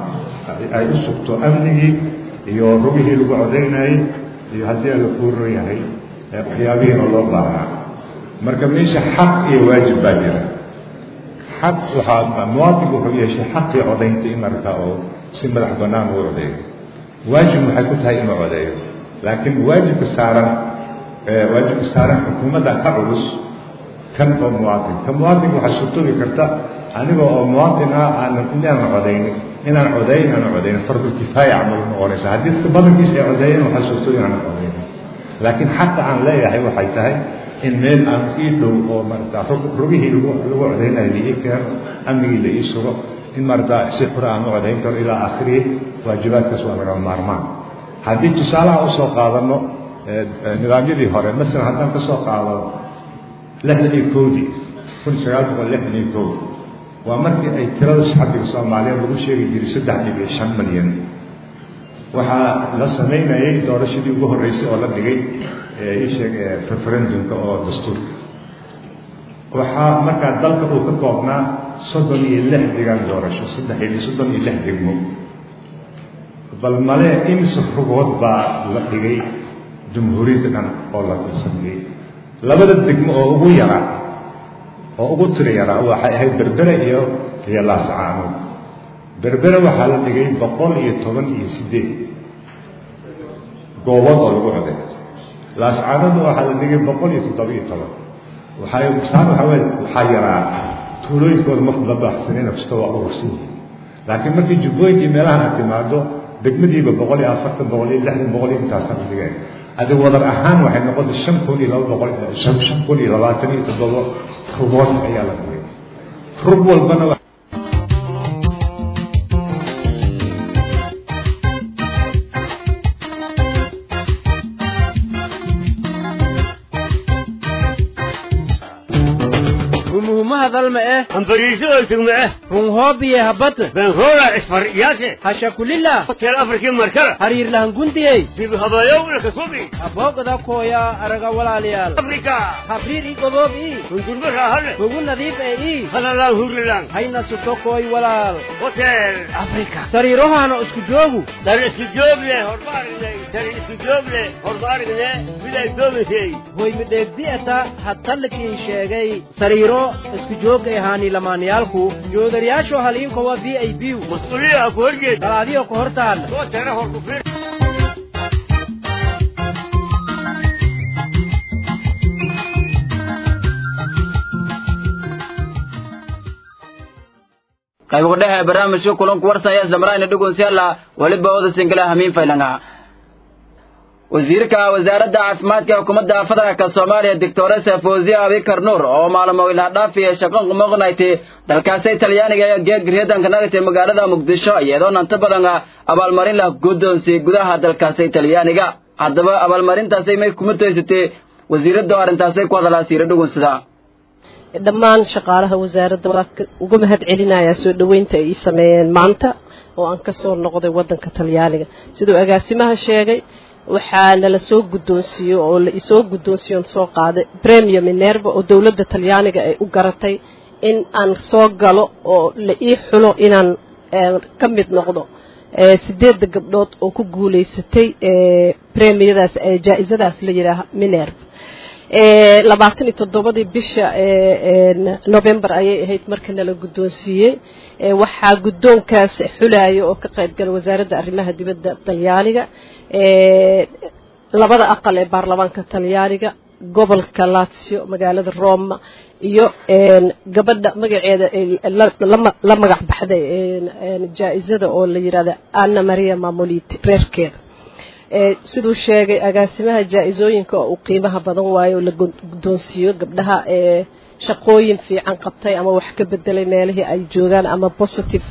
ay u sugto amnigii iyo rugihii lagu codaynayay iyo haddii ala kuuro yahay waxyaabihiina loo baahnaa marka meesha xaq iyo waajib baa jira xaq waxaa muwaadinku wuxuu yeeshay xaqii codaynta in markaa oo si madax bannaan uu codeeyo waajib waxay ku tahay inuu codeeyo laakiin waajibka saaran waajibka saaran xukuumadda ka culus kan oo muwaadin ka muwaadinka waxaa suurtoobi karta aniga oo muwaadin ah aanan inaanan codaynin inaan codayn aanan codaynin fardul kifaaya camal noqonaysa haddii dadka badankiisa ay codeeyeen waxaa suurtoobi inaanan codaynin laakiin xaqa aan leeyahay waxay tahay in meel aan ii dhow oo marata rugihii lagu lagu codaynayo la ii keeno amnigii la ii sugo in marata si xura aan u codayn karo ilaa aakhirihi waajibaadkaas waa lagama maarmaan haddii tusaalaha usoo qaadano nidaamyadii hore masalan haddaan ka soo qaadano lixdan iyo kowdii kun sagaal boqol lixdan iyo kow waa markii ay tirada shacbiga soomaaliyeed lagu sheegi jiray saddex dhibic shan milyan waxaa la samaynayay doorashadii ugu horreysay oo la dhigay isheeg referendumka oo dastuurka waxaa markaa dalka uu ka koobnaa soddon iyo lix degaan doorasho saddex iyo soddon iyo lix degmo bal male imise rugood baa la dhigay jumhuuriyadda dhan oo la sameeyey labada degmo oo ugu yaraa oo ugu tiro yaraa waxay ahayd berbere iyo iyo laascaanood berbere waxaa la dhigay boqol iyo toban iyo siddeed goobood oo lagu coday laascaanoodna waxaa la dhigay boqol iyo toddoba iyo toban waxay saan waxaa weye waxaa yaraa tuulooyinkooda ma la baaxsanina kasta waa urursan yihiin laakiin markii jubbooyinkii meelahan aad timaado degmadiiba boqol iyo afartan boqol iyo lixdan boqol iyo intaasa la dhigeen adi wadar ahaan waxay noqotay shan kun iyo laba boqol shan kun iyo labaatan iyo toddoba rugood ayaa la dhigay rug walbana hadalma eh ambariisooltugma eh runhoobiye habata benrola isfaryaase hashakulila hotel afriki markala hariirlahangundiyey dib habayowna kasubi aboogada kooya araga walaalayaal afrika habriir i goboob ii hundurba raahale ugu nadiif ee ii halalaan hurilan hayna suto kooy walaal hotel afrika sariirohaana isku joogu dar isku joogle horma aragnay dar isku joogle horma aragne miday doomisay hoy midheegdi eta hadtallikii sheegay sariiro isku joogga ahaani lamaanayaalku joodariyaasho haliinko waa v i b mas-uuliya ku horjeed dalaadiyo ka hor taalla soo tara hor ku fir qayb dhexe barnaamijka kulanku warsaya islamaraayna dhugunsyalla weliba oda singila hamiin faylanga wasiirka wasaaradda caafimaadka xukuumadda federaalka soomaaliya doctoresa fawziya abikar nuur oo maalmo ilaadhaafiya shaqan qumaqnayti dalkaasi talyaaniga ee geegriyadanka nagatay magaalada muqdisho iyadoo nanta badan abaalmarin lah guddoonsiyey gudaha dalkaasi talyaaniga haddaba abaalmarintaasi may kuma toysatay wasiiradda arrintaasay ku hadalaa siira dhugunsida dhammaan shaqaalaha wasaaradda waa uga mahad celinayaa soo dhoweynta ay ii sameeyeen maanta oo aan ka soo noqday waddanka talyaaniga siduu agaasimaha sheegay waxaa nala soo guddoonsiiyo oo la isoo guddoonsiiyoon soo qaaday premium minerva oo dowladda talyaaniga ay u garatay in aan soo galo oo la ii xulo inaan ka mid noqdo sideedda gabdhood oo ku guulaysatay premiyadaas jaa-isadaas la yidhaaha minerva labaatan iyo toddobadii bisha november ayay ahayd marka nala guddoonsiiyey waxaa guddoonkaas xulaya oo ka qayb gala wasaaradda arrimaha dibadda talyaaniga labada aqal ee baarlamaanka talyaaniga gobolka lazio magaalada roma iyo gabadha magaceeda la magac baxday jaa-isada oo la yidhahda anna maria mamoliti reerkeeda siduu sheegay agaasimaha jaa-isooyinka oo uu qiimaha badan waayo oo la guddoonsiiyo gabdhaha ee shaqooyin fiican qabtay ama wax ka bedelay meelihii ay joogaan ama positive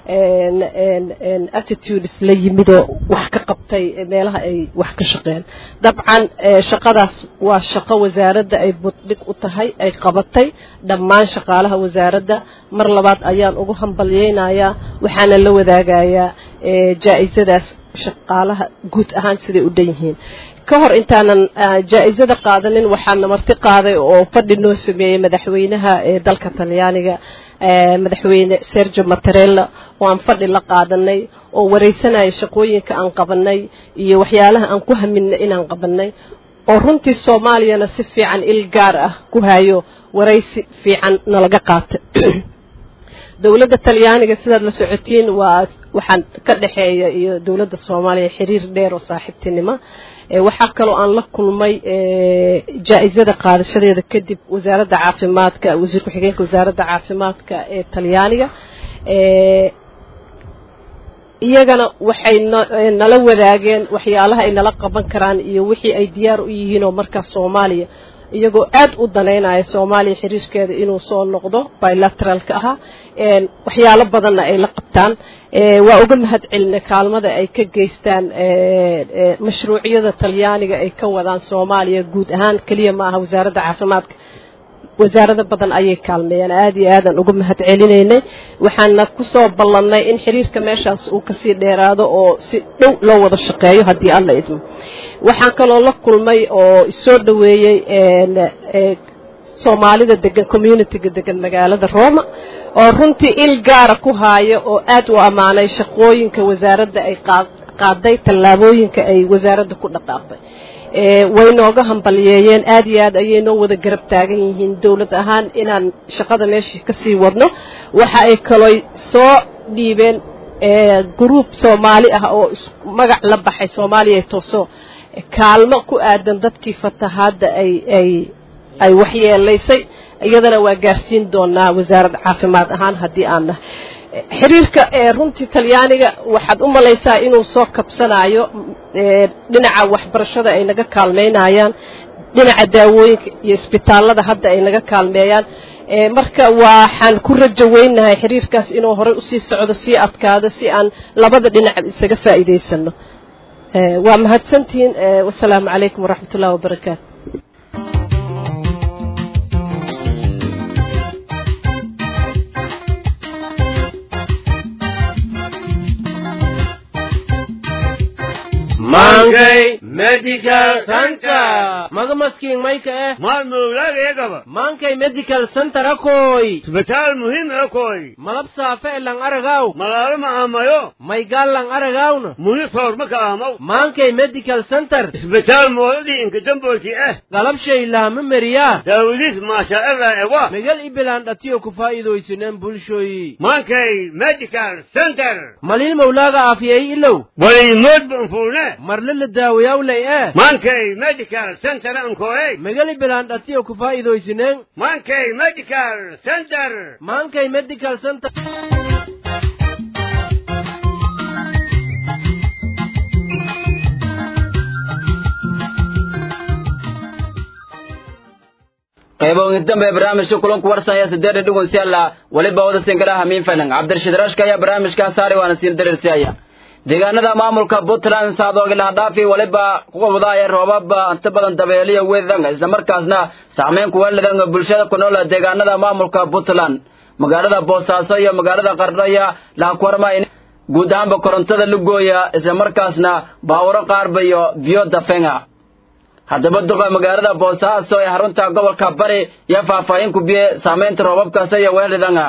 attitudes la yimidoo wax ka qabtay meelaha ay wax ka shaqeen dabcan shaqadaas waa shaqo wasaaradda ay buddhig u tahay ay qabatay dhammaan shaqaalaha wasaaradda mar labaad ayaan ugu hambalyeynayaa waxaana la wadaagayaa jaa-isadaas shaqaalaha guud ahaan siday u dhan yihiin ka hor intaanan jaa-isada qaadanin waxaana marti qaaday oo fadhi noo sameeyey madaxweynaha ee dalka talyaaniga madaxweyne sergio matarella oo aan fadhi la qaadanay oo wareysanaya shaqooyinka aan qabanay iyo waxyaalaha aan ku haminay inaan qabanay oo runtii soomaaliyana si fiican il gaar ah ku hayo waraysi fiican nalaga qaatay dowladda talyaaniga sidaad la socotiin waa waxaan ka dhexeeya iyo dowladda soomaaliya xiriir dheer oo saaxiibtinimo waxaa kaloo aan la kulmay jaa-isada qaadashadeeda kadib wasaaradda caafimaadka wasiir ku-xigeenka wasaaradda caafimaadka ee talyaaniga iyagana waxay nala wadaageen waxyaalaha ay nala qaban karaan iyo wixii ay diyaar u yihiin oo markaas soomaaliya iyagoo aad u danaynaya soomaaliya xiriirkeeda inuu soo noqdo bilateralka ahaa waxyaalo badanna ay la qabtaan waa uga mahad celinay kaalmada ay ka geystaan mashruucyada talyaaniga ay ka wadaan soomaaliya guud ahaan keliya ma aha wasaaradda caafimaadka wasaarado badan ayay kaalmeeyeen aad iyo aadaan uga mahad celinaynay waxaana kusoo ballannay in xiriirka meeshaas uu kasii dheeraado oo si dhow loo wada shaqeeyo haddii alla idmo waxaan kaloo la kulmay oo isoo dhoweeyey soomaalida degan communitiga degan magaalada roma oo runtii il gaara ku haaya oo aad u ammaanay shaqooyinka wasaaradda ay qaaday tallaabooyinka ay wasaaradda ku dhaqaaqday way nooga hambaliyeeyeen aad iyo aad ayay noo wada garab taagan yihiin dowlad ahaan inaan shaqada meeshii kasii wadno waxa ay kaloo soo dhiibeen gruub soomaali ah oo magac la baxay soomaaliya tooso kaalmo ku aadan dadkii fatahaadda ay ay ay waxyeelaysay iyadana waa gaarsiin doonaa wasaaradda caafimaad ahaan haddii aan nahay xiriirka runtii talyaaniga waxaad u malaysaa inuu soo kabsanayo dhinaca waxbarashada ay naga kaalmaynayaan dhinaca daawooyinka iyo isbitaalada hadda ay naga kaalmeeyaan marka waxaan ku rajo weynahay xiriirkaas inuu horey usii socdo sii adkaado si aan labada dhinac isaga faa'iidaysano waa mahadsantihiin wasalaamu calaykum waraxmat ullahi wabarakaatu Mangay Medical Center. maga maskiin mayka eh Mal mawlaagayagaba. maankay medical center akoy Isbitaal muhiim ah koy. malab saafe e lang aragaw Malaalo ma amayo. maygaal lang aragawna Muni soor ma ka amaw. maankay medical center Isbitaal moodadii inka dambooti ah. galabshay laama meriyaa Daawadiis maasha Allah ewa. megal ibilaan dhatiyo ku faa'iidaysineen bulshoyi Mankay Medical Center. malin mawlaaga aafiyey ilow Walay mood banfuune. marle la daawayawlay eh Mankay Medical Center ankoy. megal ibilaan dhatiyo ku faa'iidaysineen Mankay Medical Center. maankay medical center qayboogin dambe barnaamijka kulanku warsanaya sideedha dhugun si alla weliba wada sinkaraha hamiin fanan cabdirashiid rashka ayaa barnaamijkaa saaray waana siin dareersiaya deegaanada maamulka puntland saadoogilaha dhaafi weliba kuga wadaaya roobaba inta badan dabeeliya weedanga islamarkaasna saameyn kuwelidanga bulshada ku nool deegaanada maamulka puntland magaalada boosaaso iyo magaalada qardhaya lahakuwarma in guud ahaanba korontada lugooya islamarkaasna baawuro qaarba iyo biyo dafenga haddaba duqa magaalada boosaaso ee xarunta gobolka bari iyo faahfaahin ku biye saamaynta roobabkaasi iyo weelidanga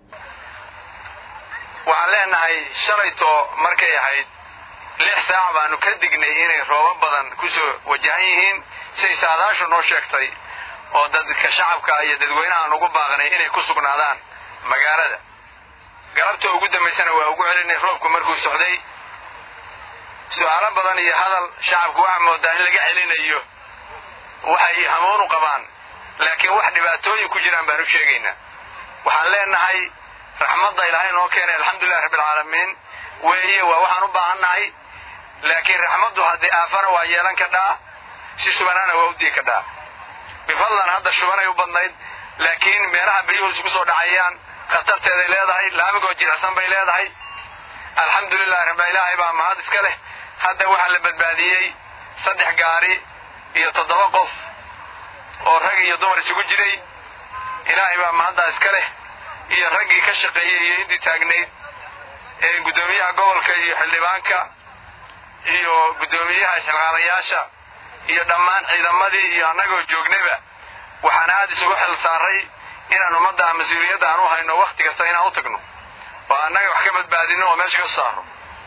waxaan leenahay shalayto markay ahayd lix saac baanu ka dignay inay roobab badan ku soo wajahan yihiin siay saadaashu noo sheegtay oo dadka shacabka iyo dadweynahaan ugu baaqnay inay ku sugnaadaan magaalada galabta ugu dambaysana waa ugu celinay roobku markuu socday su-aalo badan iyo hadal shacabku waxaa moodaa in laga celinayo waxay hamoon u qabaan laakiin wax dhibaatooyin ku jiraan baan u sheegaynaa waxaan leenahay raxmadda ilaahay noo keenay alxamdulilahi rabbilcaalamiin weeye waa waxaan u baahannahay laakiin raxmaddu haddii aafana waa yeelan kadhaa si shubanaana waa u dii kadhaa bifadlan hadda shubanay u badnayd laakiin meelaha biyuhu isku soo dhacayaan khatarteeday leedahay laamigoo jilicsan bay leedahay alxamdulilahi rabba ilaahay baa mahad iska leh hadda waxaa la badbaadiyey saddex gaari iyo toddoba qof oo rag iyo dumar isugu jiray ilaahay baa mahaddaa iska leh iyo raggii ka shaqeeyey iyo intii taagnayd ee guddoomiyaha gobolka iyo xildhibaanka iyo guddoomiyaha shaqaalayaasha iyo dhammaan ciidamadii iyo annagoo joognayba waxaan aad isugu xil saaray inaan ummadda mas-uuliyadda aan u hayno wakti kasta inaan u tagno oo annaga wax ka badbaadino oo meesha ka saaro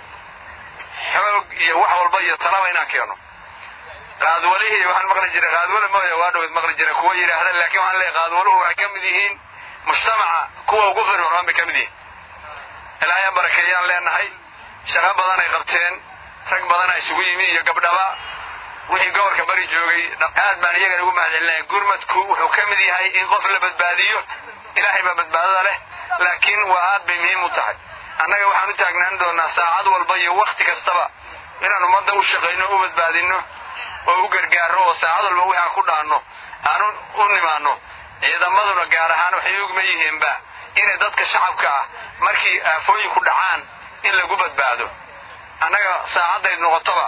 xoog iyo wax walba iyo talaba inaan keeno qaadwalihii waxaan maqli jiray qaadwale mooya waa dhowed maqli jiray kuwa yidhaahda laakiin waxaan leeyahay qaadwaluhu waxay ka mid yihiin mujtamaca kuwa ugu firfircoon bay ka mid yihiin ilaahay barakeeyaan leenahay shaqo badan ay qabteen rag badan ay isugu yimi iyo gabdhaba wixii gobolka bari joogay aad baan iyagana ugu mahadcelinaya gurmadku wuxuu ka mid yahay in qof la badbaadiyo ilaahay baa badbaadada leh laakiin waa aad bay muhiim u tahay annaga waxaan u taagnaan doonaa saacad walba iyo wakti kastaba inaan ummadda u shaqayno u badbaadinno oo u gargaarno oo saacad walba wixii aan ku dhaanno aan u nimaanno ciidamaduna gaar ahaan waxay ogma yihiinba inay dadka shacabka ah markii aafooyinku dhacaan in lagu badbaado annaga saacadday noqotoba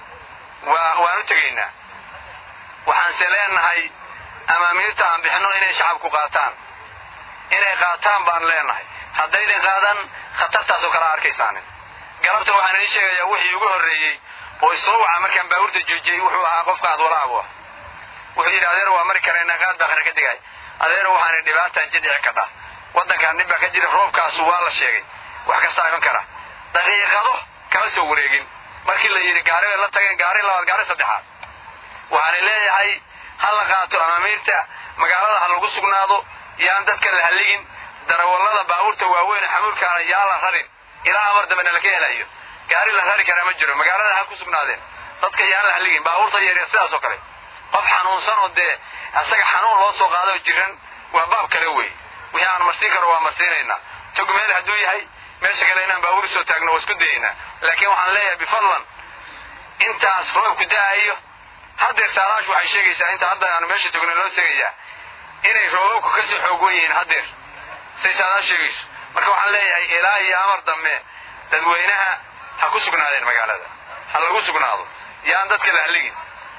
waa waan u tegaynaa waxaanse leenahay amaamiirta aan bixinno inay shacabku qaataan inay qaataan baan leenahay haddaynan qaadan khatartaasoo kala arkaysaanin galabta waxaan idiin sheegayaa wixii ugu horreeyey oo isoo waca markaan baabuurta joojiyey wuxuu ahaa qofka adwalaabu ah wuxuu yidhi adeer waa mari karaynaa qaad baa qara ka digay adeer waxaana dhibaataan jidhici kadha waddankaan dhib baa ka jira roobkaasu waa la sheegay wax kastaa iman kara daqiiqado kama soo wareegin markii la yidhi gaari bay la tageen gaari labaad gaari saddexaad waxaana leeyahay ha la qaato amaamiirta magaalada ha lagu sugnaado yaan dadka la halligin darawallada baabuurta waaweyn xamuulkaana yaa la rarin ilaa amar dambe nalaka helayo gaari la rari karaa ma jiro magaalada ha ku sugnaadeen dadka yaan la halligin baabuurta yaryar sidaas oo kale qof xanuunsan oo dee asaga xanuun loo soo qaado jiran waa baab kale wey wixii aan marsiin karo waa marsiinaynaa tog meel hadduu yahay meesha kale inaan baabuur soo taagno waa isku dayaynaa laakiin waxaan leeyahay bifadlan intaas roobku da'ayo haddeer saalaashu waxay sheegaysaa inta hadda aanu meesha togno loo tegayaa inay roobabku kasii xoog wen yihiin haddeer say saalaashu sheegayso marka waxaan leeyahay ilaa iyo amar dambe dadweynaha ha ku sugnaadeen magaalada ha lagu sugnaado yaan dadka la halligin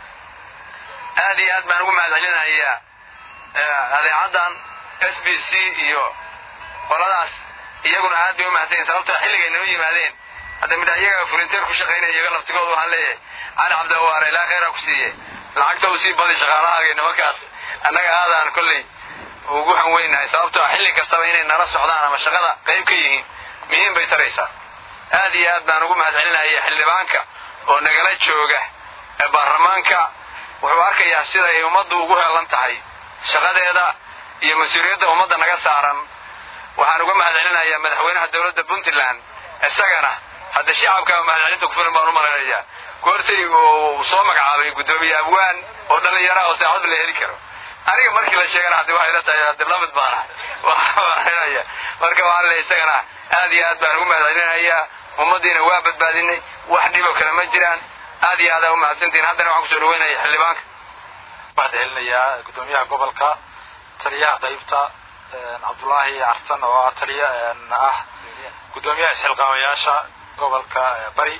aad iyo aad baan ugu mahadcelinayaa adeecaddan s b c iyo qoladaas iyaguna aad bay u mahadsanyiin sababtoo xilligay noo yimaadeen hadda midha iyaga fulinteer ku shaqaynaya iyaga laftigooda waxaan leeyahay cali cabdiwaare ilaa khayraa ku siiye lacagta u sii badi shaqaalahaaga nimankaas annaga aadaan kolley ugu hanweynahay sababtoo xilli kastaba inay nala socdaan ama shaqada qayb ka yihiin muhiim bay taraysaa aad iyo aad baan ugu mahadcelinaya xildhibaanka oo nagala jooga ee baarlamaanka wuxuu arkayaa sida ay ummaddu ugu heelan tahay shaqadeeda iyo mas-uuliyadda ummadda naga saaran waxaan uga mahadcelinayaa madaxweynaha dowladda puntland isagana hadda shacabka mahadcelinta kufilan baan u malaynayaa goortay uu soo magacaabay guddoomiye abwaan oo dhallinyara oo saacadba la heli karo aniga markii la sheegana haddi waxay la tahay haddi lamid baana marinaya marka waxaan le isagana aad iyo aad baan ugu mahadcelinayaa ummaddiina waa badbaadinay wax dhiboo kale ma jiraan aad iyo aadaa u mahadsantihin haddana waxaan kusoo dhaweynaya xildhibaanka mahadcelinayaa guddoomiyaha gobolka taliyaha qaybta cabdullaahi carsan oo ah taliya ah guddoomiyaha isxilqaamayaasha gobolka bari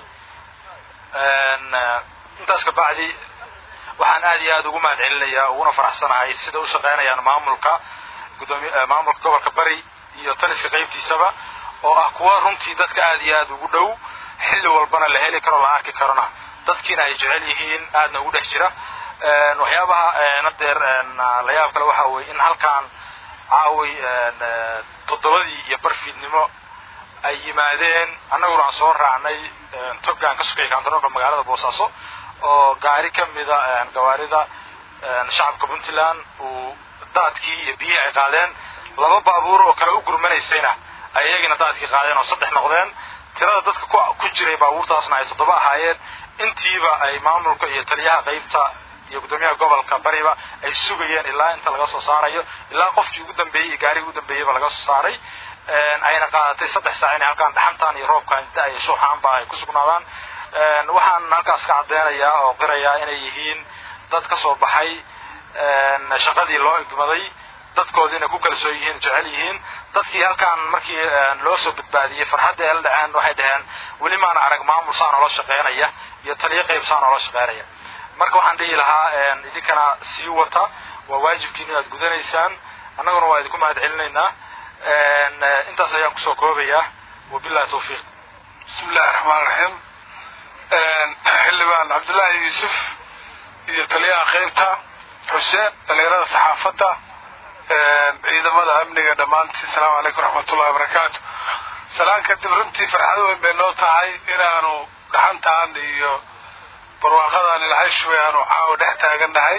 intaas kabacdi waxaan aad iyo aad ugu mahadcelinayaa uguna faraxsanahay sida u shaqaynayaan maamulka gudoomi maamulka gobolka bari iyo taliska qaybtiisaba oo ah kuwa runtii dadka aad iyo aad ugu dhow xilli walbana la heli karo la arki karona dadkiina ay jecel yihiin aadna ugu dhex jira waxyaabaha nadeer la yaab kale waxa weye in halkaan caaway toddobadii iyo barfiidnimo ay yimaadeen annaguna aan soo raacnay togaan ka sokaya kantaroolka magaalada boosaaso oo gaari ka mida gawaarida shacabka puntland uu daadkii iyo biyihii ay qaadeen laba baabuur oo kale u gurmanaysayna ay iyagina daadkii qaadeen oo saddex noqdeen tirada dadka ku jiray baabuurtaasna ay toddoba ahaayeen intiiba ay maamulka iyo taliyaha qaybta iyo guddoomiyaha gobolka bariba ay sugayeen ilaa inta laga soo saarayo ilaa qofkii ugu dambeeyey iyo gaarigii ugu dambeeyeyba laga soo saaray ayna qaadatay saddex saac inay halkaan dhaxantaan iyo roobkaan da- iyo shuuxaanba ay ku sugnaadaan waxaan halkaas ka caddeynayaa oo qirayaa inay yihiin dad ka soo baxay shaqadii loo igmaday dadkoodiina ku kalsoon yihiin jecel yihiin dadkii halkaan markii loo soo badbaadiyey farxadda ay la dhaceen waxay dhaheen weli maana arag maamul saa noola shaqeynaya iyo taliyo qayb saa noola shaqeynaya marka waxaan dhihi lahaa idinkana sii wata waa waajibkiin inaad gudanaysaan annaguna waa idinku mahad celinaynaa intaas ayaan kusoo koobayaa wabillahi tawfiiq bismi illahi raxmaan raxiim xildhibaan cabdullaahi yuusuf iyo taliyaha qaybta xuseen dhalinyarada saxaafadda ciidamada amniga dhammaantii asalaamu calaykum waraxmatullahi wabarakaatu salaan kadib runtii farxad weyn bay noo tahay inaanu dhaxantaan iyo barwaaqadan ilahay shubay aanu caawa dhex taagannahay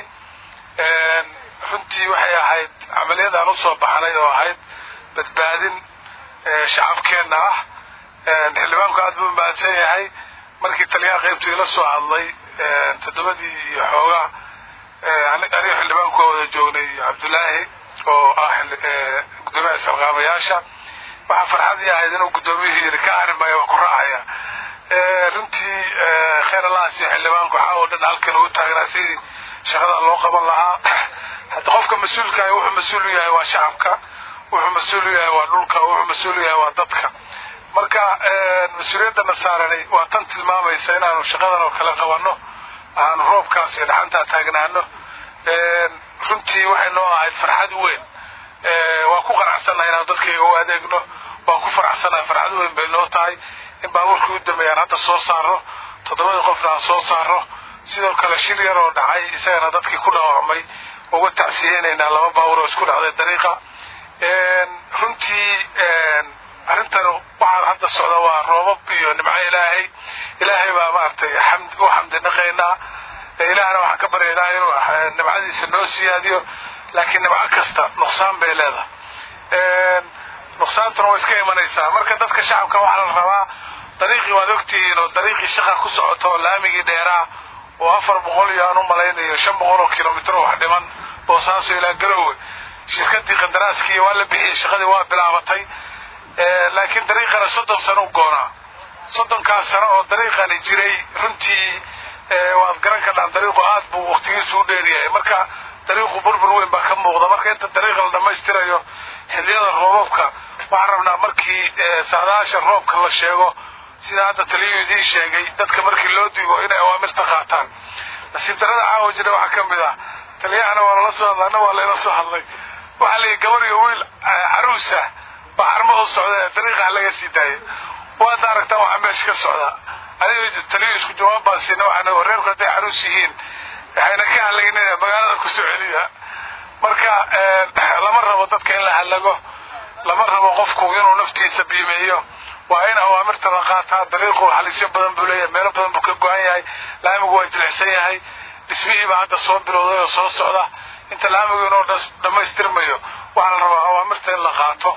runtii waxay ahayd camaliyadaan usoo baxnay oo ahayd badbaadin shacabkeenna ah xildhibaanku aad buu mahadsan yahay markii taliyaha qaybtu ila soo hadlay toddobadii iyo xoogaa aniga xildhibaanku waa wada joognay cabdullaahi oo ah gudoomiyaha salqaamayaasha waxaa farxadii ahayd inuu guddoomiyuhu yidhi ka arrin maayo waa ku raacaya runtii khayr allahas iyo xildhibaanku waxaa oo dhan halkan ugu taagnaa sidii shaqada loo qaban lahaa hadda qofka mas-uulka ah wuxuu mas-uul u yahay waa shacabka wuxuu mas-uul u yahay waa dhulka wuxuu mas-uul u yahay waa dadka marka mas-uuliyadana saarani waa tan tilmaamaysa inaanu shaqadan oo kale qabanno aanu roobkaas iyo dhaxantaa taagnaano runtii waxay noo ahayd farxad weyn waa ku qanacsannahay inaanu dadkayga u adeegno waan ku faraxsannahay farxad weyn bay noo tahay in baabuurkii u dambeeyaan hadda soo saarno toddobadii qofna aan soo saarno sidoo kale shil yar oo dhacay isagana dadkii ku dhaawacmay uga tacsiyeynaynaa laba baabuur oo isku dhacday dariiqa runtii arrintan waxaan hadda socda waa roobab iyo nimco ilaahay ilaahay baa maaragtay xamd u xamdi naqaynaa ilaahna waxaan ka baryaynaa inuu nimcadiisa noo siyaadiyo laakiin nimco kasta nuqsaan bay leedahay nuqsaantuna way iska imanaysaa marka dadka shacabka waxaa la rabaa dariiqii waad ogtihiin oo dariiqii shaqa ku socoto oo laamigii dheeraa oo afar boqol iyo aan u malaynayo shan boqol oo kilomitr oo wax dhiman boosaaso ilaa garowe shirkadii qandaraaskii waa la bixiyey shaqadii waa bilaabatay laakiin dariiqana soddon sano u goonaa soddonkaas sano oo dariiqani jiray runtii waad garan kadhaan dariiqu aad buu waktigiisu u dheeryahay marka dariiqu burbur weyn baa ka muuqda marka inta dariiqa la dhammaystirayo xilliyada roobabka waxaan rabnaa markii saadaasha roobka la sheego sida hadda taliyuu idiin sheegay dadka markii loo digo inay awaamirta qaataan nasiib darada caawa jira waxaa ka mid ah taliyahana waa lala soo hadlay anna waa layla soo hadlay waxaa layihi gabar iyo wiil caruusa baa xarmo u socda dariiqaha laga sii daayay waad aragtaa waxaa meesha ka socda adiga taliyo isku jawaab baan siina waxaan reerku hadday caruus yihiin waxayna ka halaynaya magaalada ku soo celiya marka lama rabo dadka in la halago lama rabo qofku inuu naftiisa biimeeyo waa in awaamirta la qaataa dariiqu halisyo badan buu leeyahay meelo badan buu ka go-an yahay laamigu waa jilicsan yahay dhismihii baa hadda soo bilowday oo soo socda inta laamigu inuu dhammaystirmayo waxaa la rabaa awaamirta in la qaato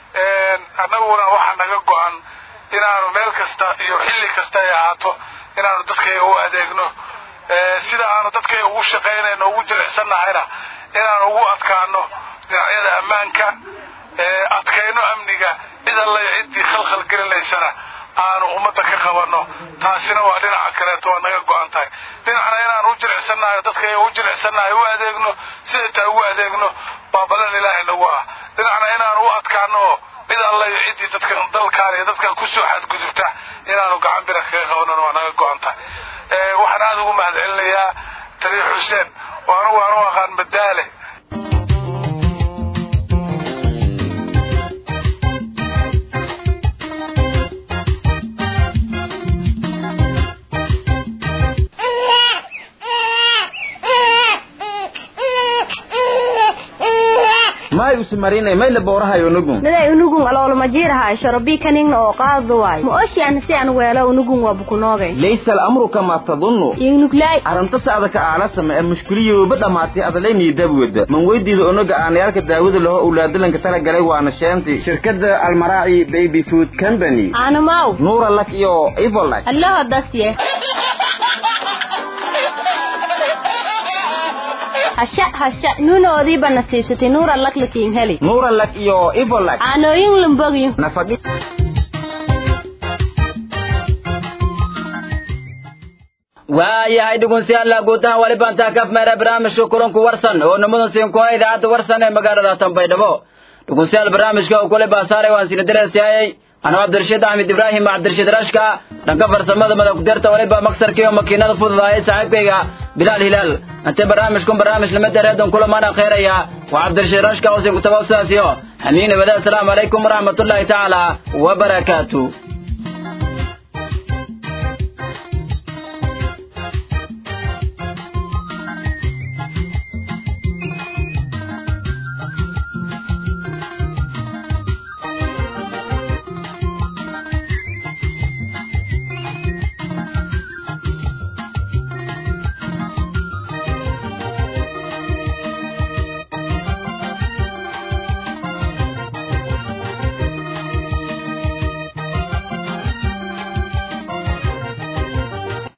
annaguna waxaa naga go-an inaanu meel kasta iyo xilli kasta ay ahaato inaanu dadkayga u adeegno sida aanu dadkayga ugu shaqaynayno ugu jilicsannahayna inaanu ugu adkaano dhinacyada ammaanka adkayno amniga cid alla iyo ciddii khalkhal gelinaysana aanu ummadda ka qabanno taasina waa dhinaca kaleeto waa naga go-an tahay dhinacna inaanu u jilicsannahay dadkayga u jilicsannahay u adeegno siday taa ugu adeegno baa balan ilaahay nagu ah dhinacna inaanu u adkaano oo cid alla iyo ciddii dadka dalkaan iyo dadkan kusoo xadgudubta inaanu gacan bira kaga qabanan waa naga go-an tahay waxaan aada ugu mahad celinayaa taliya xuseen oo anugu aan u aqaan madaale may usmarinay may la boorahayo unugun miday unugun aloolma jiirahay shorobii kaningna oo qaado waay ma oshian si aan weelo unugun waa bukunoogay laysa al'amru kama tadunnu ingnuglay arrinta saada ka aalasama ee mushkiliyooba dhammaatay adalaynii dabwada man weydiida onaga aanayaalka daawada laho owlaadalanka tala galay waana sheenti shirkadda almaraaci baby food company aanamaw nuura lak iyo ivolak allaho dasye hasha hasha nuunoodiiba nasiibsatay nuura laklakiin heli nuura lak iyo ivolak aanooyin lumbogyo nafadhi waayahay dhegeystayaal guud ahaan wali baan taa kaf meera barnaamijka kulanku warsan oo nimadan siin ku idaacadda warsan ee magaalada Tanbaydhabo dhegeystayaal barnaamijka uu kule baasaaray waan siin dareesayay anoo Cabdirashiid Axmed Ibrahim Cabdirashiid Rashka dhanka farsamada madax ku dirta wali baa maksarkii oo makiinada fududaayay saaxiibkayga Bilal Hilal anta barnaamijkan barnaamij lama dareedan kula maana khayraya waa Cabdirashiid Rashka oo siin ku tabaasasiyo hamiina wada assalamu alaykum warahmatullahi ta'ala wa barakatuh